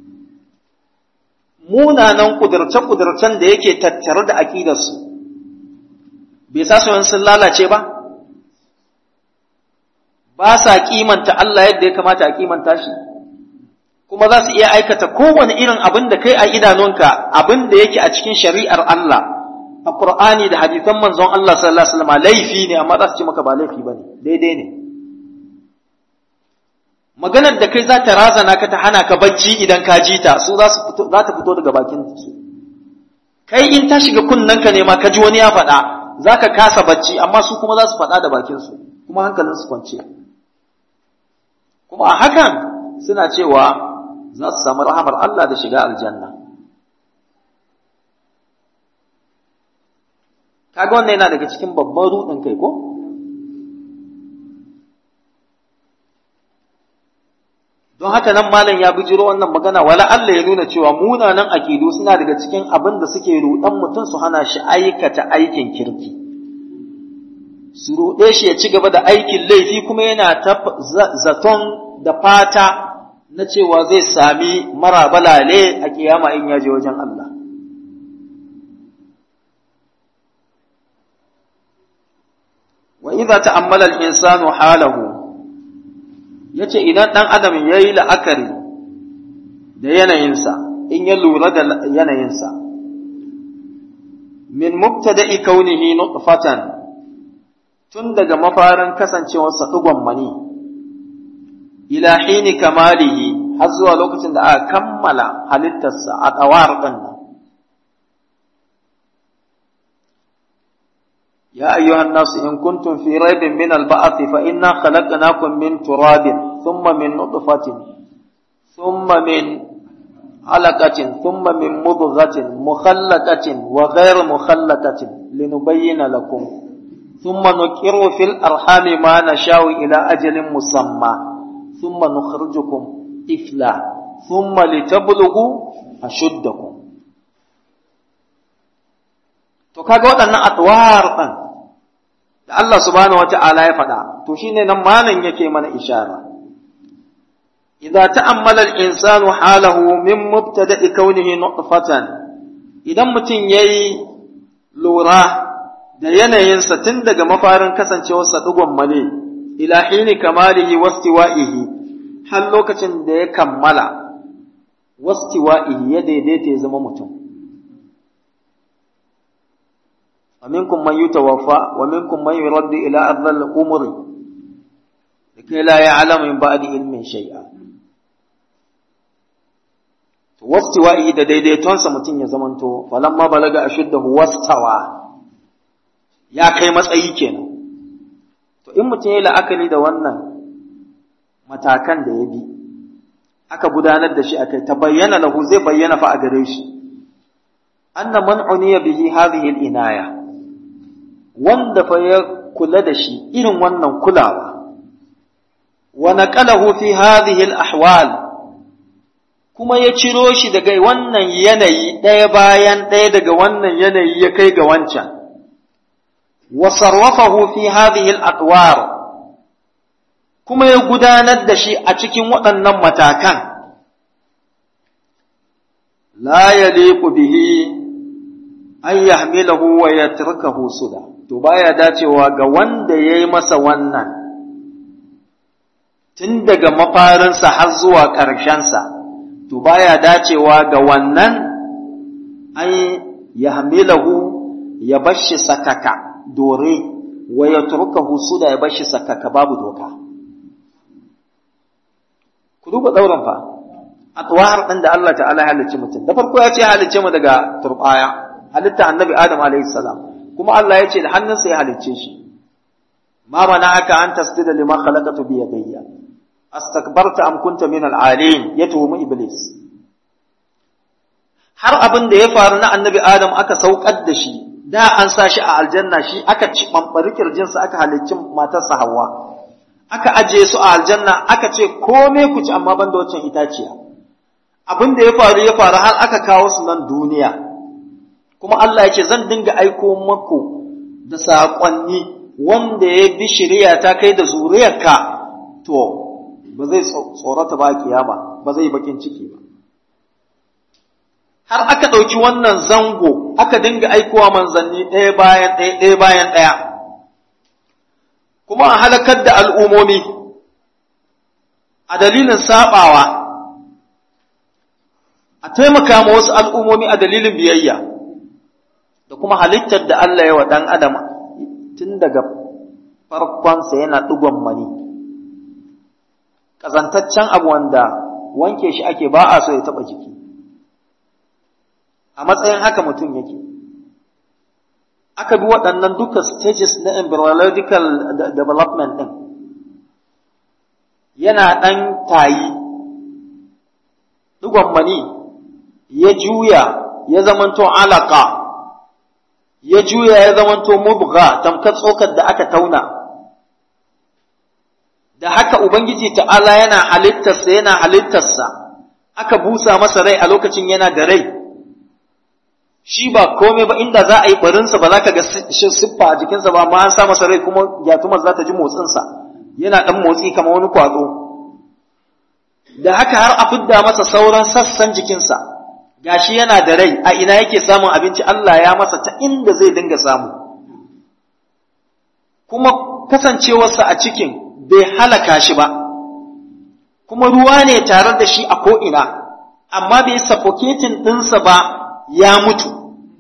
munanan kudurce-kudurcen da yake tattare da aƙidarsu bai sa su sun lalace ba ba sa kimanta Allah yadda ya kamata a kimanta shi kuma za su iya aikata kowane irin abin da kai a idanunka abin da yake a cikin shari'ar Allah a Qur'ani da hadisan manzon Allah sallallahu alaihi wasallam laifi ne amma za su ce maka ba laifi bane daidai ne maganar da kai za ta razana ka ta hana ka bacci idan ka ji ta su za su za ta fito daga bakin su kai in ta shiga kunnanka ne ma ka ji wani ya faɗa za ka kasa bacci amma su kuma za su faɗa da bakin su kuma hankalin su kwance kuma a hakan suna cewa za su samu rahamar Allah da shiga aljanna kaga wannan yana daga cikin babban rudin kai ko don haka nan malam ya bijiro wannan magana wala Allah ya nuna cewa munanan akidu suna daga cikin abin da suke rudan mutum su hana shi aikata aikin kirki su ruɗe shi ya ci gaba da aikin laifi kuma yana ta zaton da fata na cewa zai sami mara balale a kiyama in ya je wajen Allah wa idza ta'ammala al-insanu halahu ya ce idan ɗan adam ya yi la'akari da yanayinsa in ya lura da yanayinsa min mubtada'i kaunihi nutfatan tun daga mafarin kasancewarsa ɗigon mani ila hini kamalihi har zuwa lokacin da aka kammala halittarsa a ƙawar ɗin nan يا أيها الناس إن كنتم في ريب من البعث فإنا خلقناكم من تراب ثم من نطفة ثم من علقة ثم من مضغة مخلقة وغير مخلقة لنبين لكم ثم نكر في الأرحام ما نشاء إلى أجل مسمى ثم نخرجكم طفلا ثم لتبلغوا أشدكم to kaga waɗannan atwar ɗin da Allah subhanahu wata'ala ya faɗa to shine nan malam yake mana ishara idza ta'ammala al-insanu halahu min mubtada'i kaunihi nutfatan idan mutum yayi lura da yanayinsa tun daga mafarin kasancewarsa digon male ila hini kamalihi wastiwa'ihi har lokacin da ya kammala wastiwa'ihi ya daidaita ya zama mutum ومنكم من يتوفى ومنكم من يرد إلى أرض الأمر لكي لا يعلم من بعد علم شيئا واستوائه da daidaitonsa mutum ya zamanto falamma balaga ashuddahu wastawa ya kai matsayi kenan to in mutum ya la'akari da wannan matakan da ya bi aka gudanar da shi akai ta bayyana lahu zai bayyana fa a gare shi anna man uniya bihi hadhihi al-inaya wanda fa ya kula da shi irin wannan kulawa wa naqalahu fi hadhihi al-ahwal kuma ya ciro shi daga wannan yanayi ɗaya bayan ɗaya daga wannan yanayi ya kai ga wancan wa sarrafahu fi hadhihi al-atwar kuma ya gudanar da shi a cikin waɗannan matakan la yaliqu bihi an yahmilahu wa yatrukahu suda to baya dacewa ga wanda yayi masa wannan tun daga mafarinsa har zuwa ƙarshensa to baya dacewa ga wannan an yahmilahu ya bashi sakaka dore wa yatrukahu suda ya bashi sakaka babu doka ku duba dauran fa atwar din da Allah ta'ala halicci mutum da farko ya ce halicce mu daga turbaya halitta annabi adam alaihi salam kuma Allah ya ce da hannunsa ya halicce shi ma mana aka an tasdida liman khalaqatu bi yadayya astakbarta am kunta min al-alin ya tuhumi iblis har abin da ya faru na annabi adam aka saukar da shi da an sa shi a aljanna shi aka ci bambari kirjinsa aka halicci matarsa hawa aka ajiye su a aljanna aka ce komai ku ci amma banda waccan itaciya abin da ya faru ya faru har aka kawo su nan duniya kuma Allah ya ce zan dinga aiko maku da saƙonni wanda ya bi shari'a ta kai da zuriyarka to ba zai tsorata ba kiyama ba zai bakin ciki ba har aka ɗauki wannan zango aka dinga aikowa manzanni ɗaya bayan ɗaya ɗaya bayan ɗaya kuma a halakar da al'umomi a dalilin saɓawa a taimaka ma wasu al'umomi a dalilin biyayya da kuma halittar da Allah ya wa ɗan adam tun daga farkonsa yana ɗigon mani ƙazantaccen abu wanda wanke shi ake ba a so ya taɓa jiki a matsayin haka mutum yake aka bi waɗannan duka stages na embryological development ɗin yana ɗan tayi ɗigon mani ya juya ya zamanto alaka ya juya ya zamanto mubga tamkar tsokar da aka tauna da haka ubangiji ta'ala yana halittarsa yana halittarsa aka busa masa rai a lokacin yana da rai shi ba komai ba inda za a yi barinsa ba za ka ga siffa a jikinsa ba ma an sa masa rai kuma gyatumar za ta ji motsinsa yana ɗan motsi kamar wani kwazo da haka har a fidda masa sauran sassan jikinsa gashi yana da rai a ina yake samun abinci Allah ya masa ta inda zai dinga samu kuma kasancewarsa a cikin bai halaka shi ba kuma ruwa ne tare da shi a ko'ina amma bai suffocating ɗinsa ba ya mutu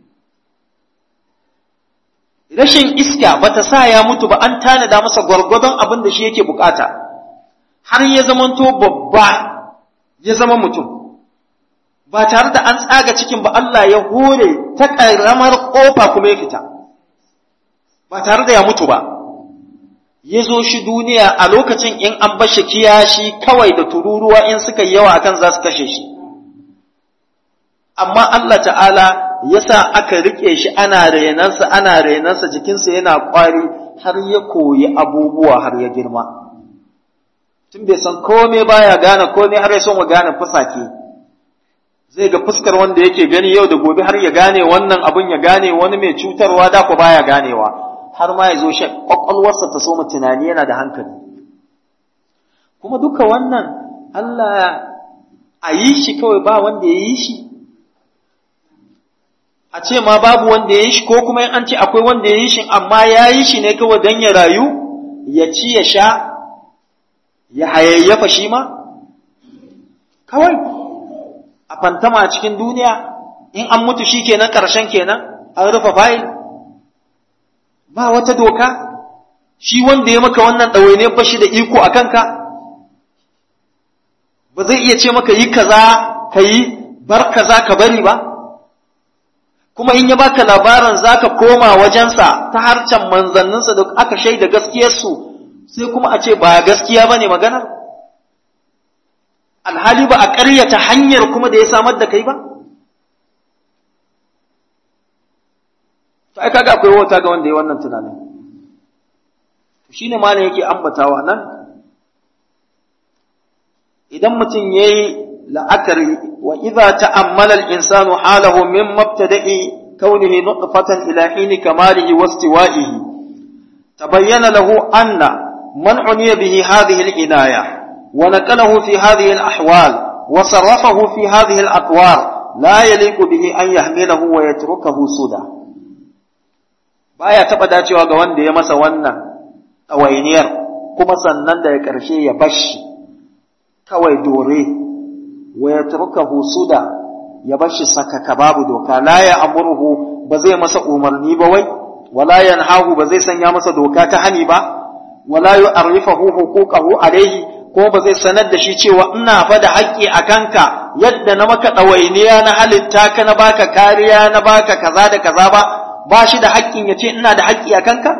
rashin iska bata sa ya mutu ba an tanada masa gwargwadon abin da shi yake bukata har ya zamanto babba ya zama mutum ba tare da an tsaga cikin ba Allah ya hore ta ƙaramar ƙofa kuma ya fita ba tare da ya mutu ba ya zo shi duniya a lokacin in an bashi kiyashi kawai da tururuwa in suka yi yawa akan za su kashe shi amma Allah ta'ala ya sa aka riƙe shi ana renansa ana renansa jikinsa yana ƙwari har ya koyi abubuwa har ya girma tun bai san kome baya gane kome har ya son wa gane fusake zai ga fuskar wanda yake gani yau da gobe har ya gane wannan abin ya gane wani mai cutarwa da ku baya ganewa har ma ya zo shi kwakwalwarsa ta soma tunani yana da hankali kuma duka wannan Allah a yi shi kawai ba wanda ya yi shi a ce ma babu wanda ya yi shi ko kuma an ce akwai wanda ya yi shi amma ya yi shi ne kawai don ya rayu ya ci ya sha ya hayayyafa shi ma kawai a fantama a cikin duniya in an mutu shi kenan ƙarshen kenan an rufe fayil ba wata doka shi wanda ya maka wannan ɗawaine ba shi da iko a kanka ba zai iya ce maka yi kaza ka yi bar kaza ka bari ba kuma in ya baka labarin za ka koma wajensa ta harcen manzanninsa da aka shaida gaskiyarsu sai kuma a ce ba gaskiya ba ne maganar alhali ba a ƙaryata hanyar kuma da ya samar da kai ba ai kaga akwai wata ga wanda ya wannan tunanin shine malam yake ambatawa nan idan mutum yayi la'akari wa idza ta'ammala al-insanu halahu min mabtada'i kaunihi nutfatan ila hini kamalihi wastiwa'ihi tabayyana lahu anna من عني به هذه العناية ونقله في هذه الأحوال وصرفه في هذه الأطوار لا يليق به أن يحمله ويتركه سدى baya taɓa dacewa ga wanda ya masa wannan ɗawainiyar kuma sannan da ya ƙarshe ya bashi kawai dore wa ya turka husuda ya bashi sakaka babu doka la ya amurhu ba zai masa umarni ba wai wala yanhahu ba zai sanya masa doka ta hani ba wala yu'arrifahu huquqahu alayhi ko ba zai sanar da shi cewa ina fa da haƙƙi a kanka yadda na maka ɗawainiya na halitta ka na baka kariya na baka kaza da kaza ba ba shi da haƙƙin ya ce ina da haƙƙi a kanka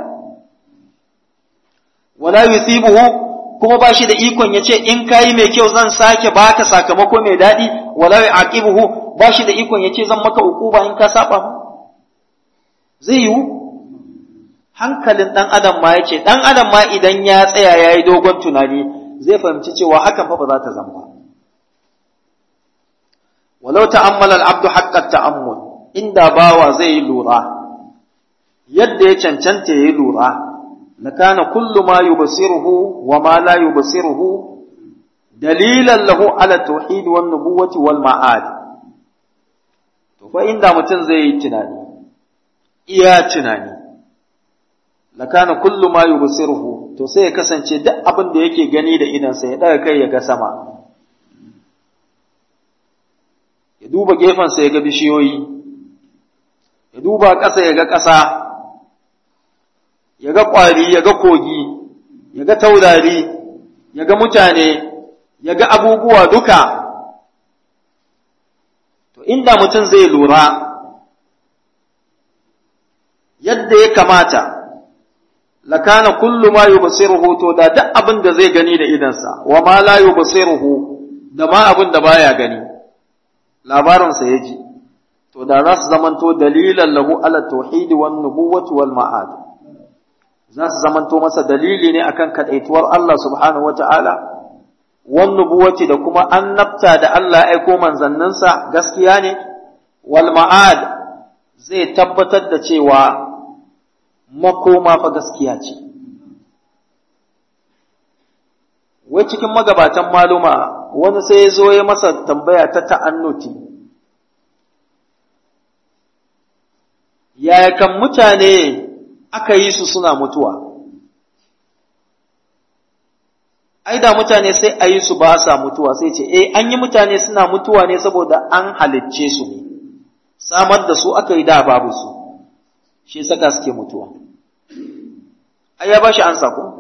wala yusibuhu kuma ba shi da ikon ya ce in kayi mai kyau zan sake baka sakamako mai daɗi wala yu'aqibuhu ba shi da ikon ya ce zan maka uquba in ka saba mu zai yiwu hankalin ɗan adam ma ya ce ɗan adam ma idan ya tsaya ya yi dogon tunani zai fahimci cewa hakan fa ba za ta zama walau ta'ammala al-abdu haqqa ta'ammul inda bawa zai yi lura yadda ya cancanta ya yi lura lakana kullu ma yubsiruhu wa ma la yubsiruhu dalilan lahu ala tauhid wan nubuwati wal ma'ad to fa inda mutum zai yi tunani iya tunani lakana kullu ma yubsiruhu to sai ya kasance duk abin da yake gani da idansa ya daga kai ya ga sama ya duba gefensa ya ga bishiyoyi ya duba ƙasa ya ga ƙasa ya ga ƙwari ya ga kogi ya ga taurari ya ga mutane ya ga abubuwa duka to inda mutum zai lura yadda ya kamata lakana kullu ma yubsiruhu to da duk abin da zai gani da idansa wa ma la yubsiruhu da ma abin da baya gani labarin sa yaji to da za su zamanto dalilan lahu ala tauhid wan nubuwati wal ma'ad za su zamanto masa dalili ne akan kadaituwar Allah subhanahu wata'ala wan nubuwati da kuma annabta da Allah ya aiko manzanninsa gaskiya ne wal ma'ad zai tabbatar da cewa makoma fa gaskiya ce. Wai cikin magabatan maluma wani sai ya zo ya masa tambaya ta ta'annuti. Yaya kan mutane aka yi su suna mutuwa? Ai da mutane sai a yi su ba sa mutuwa sai ce, eh an yi mutane suna mutuwa ne saboda an halicce su ne, samar da su aka yi da babu su. shi saka suke mutuwa ai ya bashi ansa ko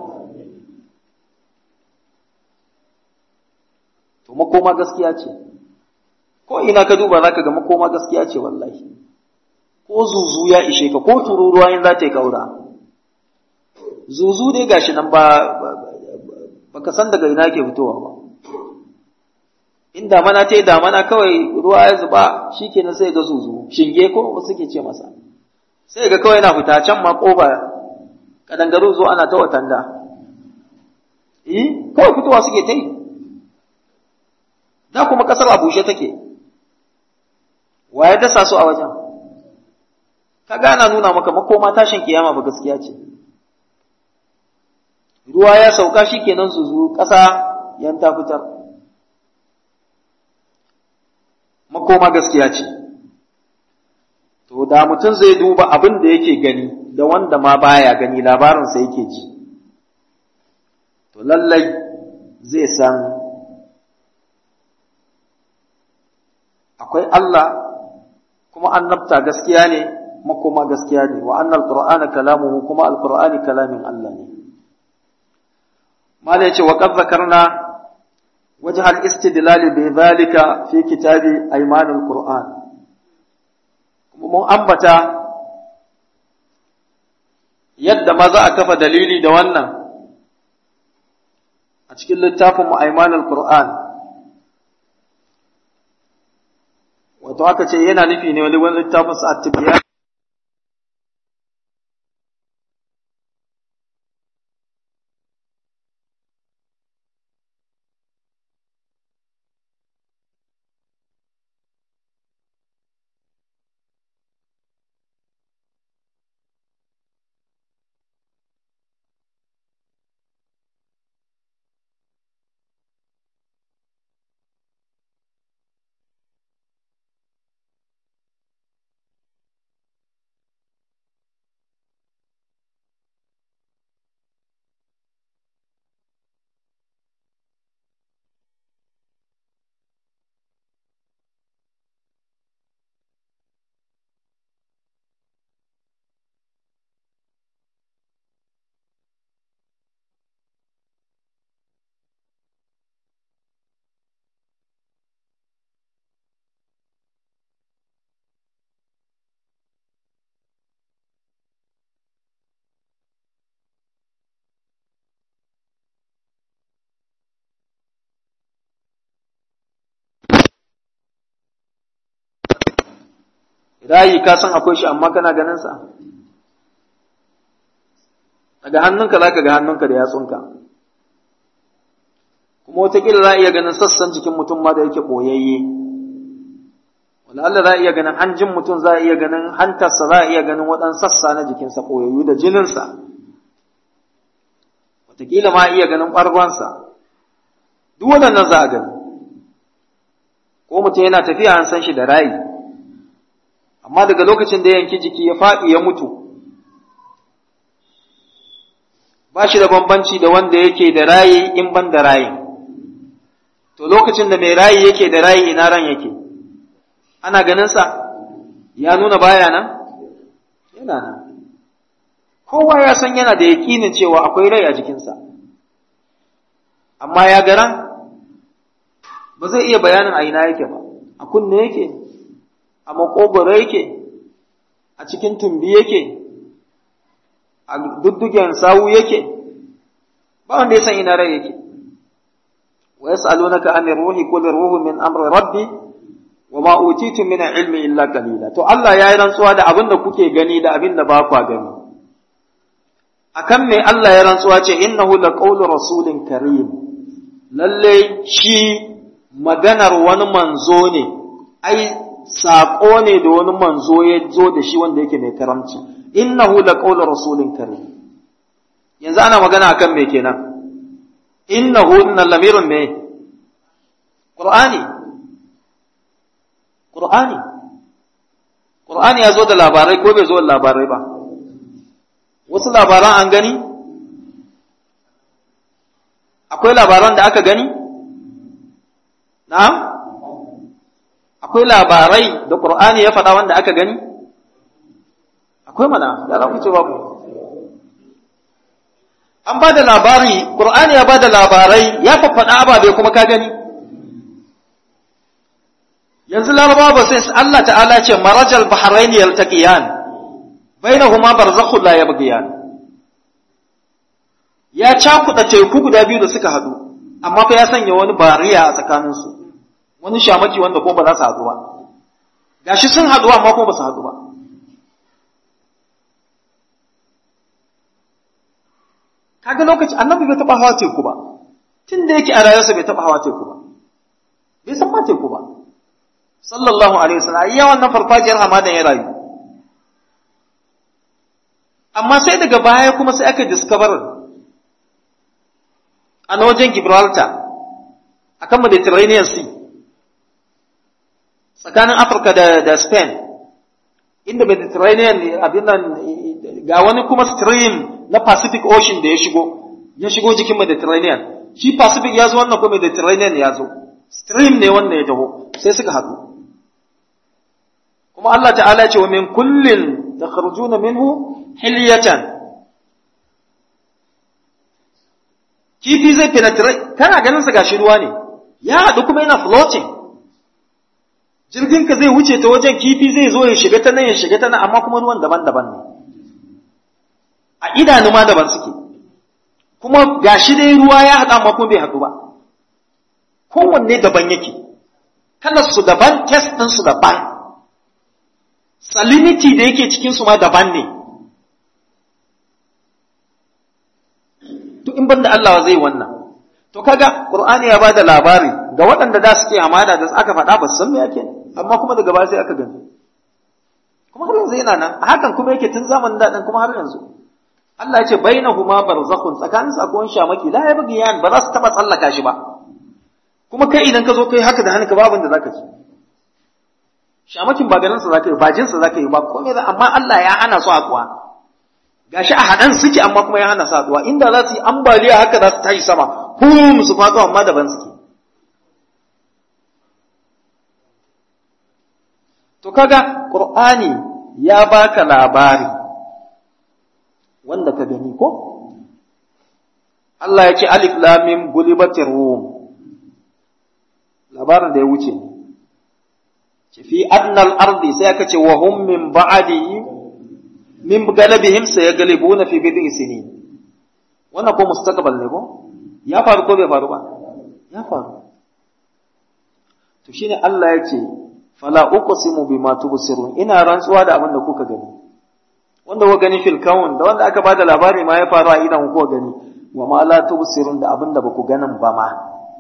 to makoma gaskiya ce ko ina ka duba zaka ga makoma gaskiya ce wallahi ko zuzu ya ishe ka ko tururuwa in za ta yi kaura zuzu dai gashi nan ba baka san daga ina ke fitowa ba in damana ta yi damana kawai ruwa ya zuba shikenan sai ga zuzu shinge ko wasu ke ce masa sai ga kawai na fita can ma ƙofa kadangaru zo ana ta watanda eh kawai fitowa suke ta yi da kuma ƙasar a bushe take wa ya dasa su a wajen ka gana nuna maka makoma tashin kiyama ba gaskiya ce ruwa ya sauka shi kenan su zu ƙasa yan ta fitar makoma gaskiya ce To, da mutum zai duba abin da yake gani da wanda ma baya gani labarinsa yake ji, to lallai zai san akwai Allah kuma annabta gaskiya ne makoma gaskiya ne wa annal qur'ana kalamuhu kuma alqur'ani kalamin Allah ne mala yace wa qad zakarna wajh al-istidlal bi dhalika fi kitabi aymanul qur'an mun ambata yadda ma za a kafa dalili da wannan a cikin littafin mu'aiman al-Qur'an wato aka ce yana nufi ne wani wani littafin sa at gayi ka san akwai shi amma kana ganin sa daga hannunka za ka ga hannunka da yatsunka kuma wataƙila za a iya ganin sassan jikin mutum ma da yake ɓoyayye wanda Allah za a iya ganin hanjin mutum za a iya ganin hantarsa za a iya ganin waɗansu sassa na jikinsa ɓoyayyu da jininsa wataƙila ma iya ganin ɓargonsa duk waɗannan za a gani ko mutum yana tafiya an san shi da rayi amma daga lokacin da yanki jiki ya faɗi ya mutu ba shi da bambanci da wanda yake da rayi in ban da rayi to lokacin da mai rayi yake da rayi ina ran yake ana ganinsa ya nuna baya nan yana nan kowa ya san yana da yaƙinin cewa akwai rai a jikinsa amma ya garan ba zai iya bayanin a ina yake ba a kunne yake a makogoro yake a cikin tumbi yake a duddugen sawu yake ba wanda ya san ina rai yake wa yas'alunaka anir ruhi qul ruhu min amri rabbi wa ma utitu min ilmi illa qalila to Allah ya yi rantsuwa da abin da kuke gani da abin da ba ku gani akan me Allah ya rantsuwa ce innahu laqawlu rasulin karim lalle shi maganar wani manzo ne ai saƙo ne da wani manzo ya zo da shi wanda yake mai karamci innahu laqawlu rasulin karim yanzu ana magana akan me kenan innahu innal lamirun me qur'ani qur'ani qur'ani ya zo da labarai ko bai zo da labarai ba wasu labaran an gani akwai labaran da aka gani na'am akwai labarai da qur'ani ya faɗa wanda aka gani akwai mana da za ku ce babu an ba da labari qur'ani ya ba da labarai ya faffaɗa ababe kuma ka gani yanzu larabawa ba sai Allah ta'ala ce marajal bahrain yaltaqiyan bainahuma barzakhun la yabghiyan ya cakuɗa teku guda biyu da suka haɗu amma fa ya sanya wani bariya a tsakaninsu wani shamaki wanda ko ba za su haɗu ba gashi sun haɗu amma ko ba su haɗu ba kaga lokaci annabi bai taɓa hawa teku ba tun da yake a rayuwarsa bai taɓa hawa teku ba bai san ma teku ba sallallahu alaihi wasallam iya wannan farfajiyar hamadan ya rayu amma sai daga baya kuma sai aka discover a na wajen Gibraltar akan Mediterranean Sea tsakanin Afirka da, da Spain inda Mediterranean abin nan ga wani kuma stream na Pacific Ocean da ya shigo ya shigo jikin Mediterranean shi Pacific ya zo wannan kuma Mediterranean ya zo stream ne wannan ya taho sai suka haɗu kuma Allah ta'ala ce wa min kullin takhrujuna minhu hilyatan kifi zai penetrate kana ganin sa gashi ruwa ne ya haɗu kuma yana floating jirgin ka zai wuce ta wajen kifi zai zo ya shiga ta nan ya shiga ta nan amma kuma ruwan daban-daban ne a idanu ma daban suke kuma gashi dai ruwa ya haɗu amma kuma bai haɗu ba kowanne daban yake kalar su daban test ɗin su daban salinity da yake cikin su ma daban ne to in banda Allah zai wannan to kaga Qur'ani ya bada labari ga waɗanda da suke amana da aka faɗa ba su san me yake amma kuma daga baya sai aka gani kuma har yanzu yana nan hakan kuma yake tun zamanin daɗin kuma har yanzu Allah ya ce bainahuma barzakhun tsakanin su akwai shamaki la ya bugiyan ba za su taba tsallaka shi ba kuma kai idan ka zo kai haka da hannunka babu da zaka ci shamakin ba ganin sa zaka yi ba jin sa zaka yi ba komai amma Allah ya hana su hakuwa gashi a haɗan suke amma kuma ya hana saduwa inda za su yi ambaliya haka za su tashi sama hum su faɗo amma daban suke to kaga qur'ani ya baka labari wanda ka gani ko Allah ya ce alif lam mim gulibatir rum labarin da ya wuce ce fi adnal ardi sai aka ce wa hum min ba'dihi min galabihim sayaglibuna fi bid'i sinin wannan ko mustaqbal ne ko ya faru ko bai faru ba ya faru to shine Allah ya ce fala uqsimu bima tubsirun ina rantsuwa da abin da kuka gani wanda kuka gani fil kaun da wanda aka bada labari ma ya faru a idan kuka gani wa ma la tubsirun da abin da baku ganin ba ma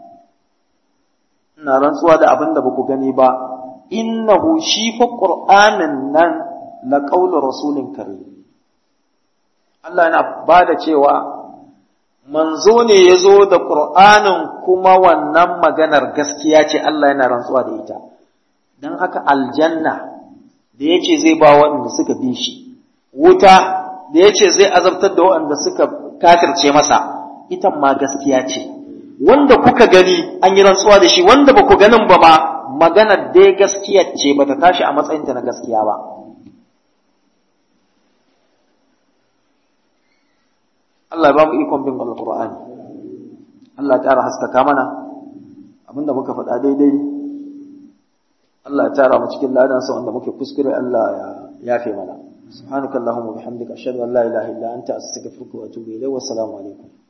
ina rantsuwa da abin da baku gani ba innahu shi fa qur'anin nan la qawlu rasulin karim Allah yana bada cewa manzo ne ya zo da qur'anin kuma wannan maganar gaskiya ce Allah yana rantsuwa da ita dan haka aljanna da yace zai ba waɗanda suka bi shi wuta da yace zai azabtar da waɗanda suka kafirce masa ita ma gaskiya ce wanda kuka gani an yi rantsuwa da shi wanda ba ku ganin ba ma maganar dai gaskiya ce ba ta tashi a matsayinta na gaskiya ba Allah ya ba mu ikon bin alƙur'ani Allah ya ƙara haskaka mana abinda muka faɗa daidai Allah ya tara mu cikin ladansa wanda muke kuskure Allah ya yafe mana سبحانك اللهم وبحمدك أشهد أن لا إله إلا أنت أستغفرك وأتوب إليك والسلام عليكم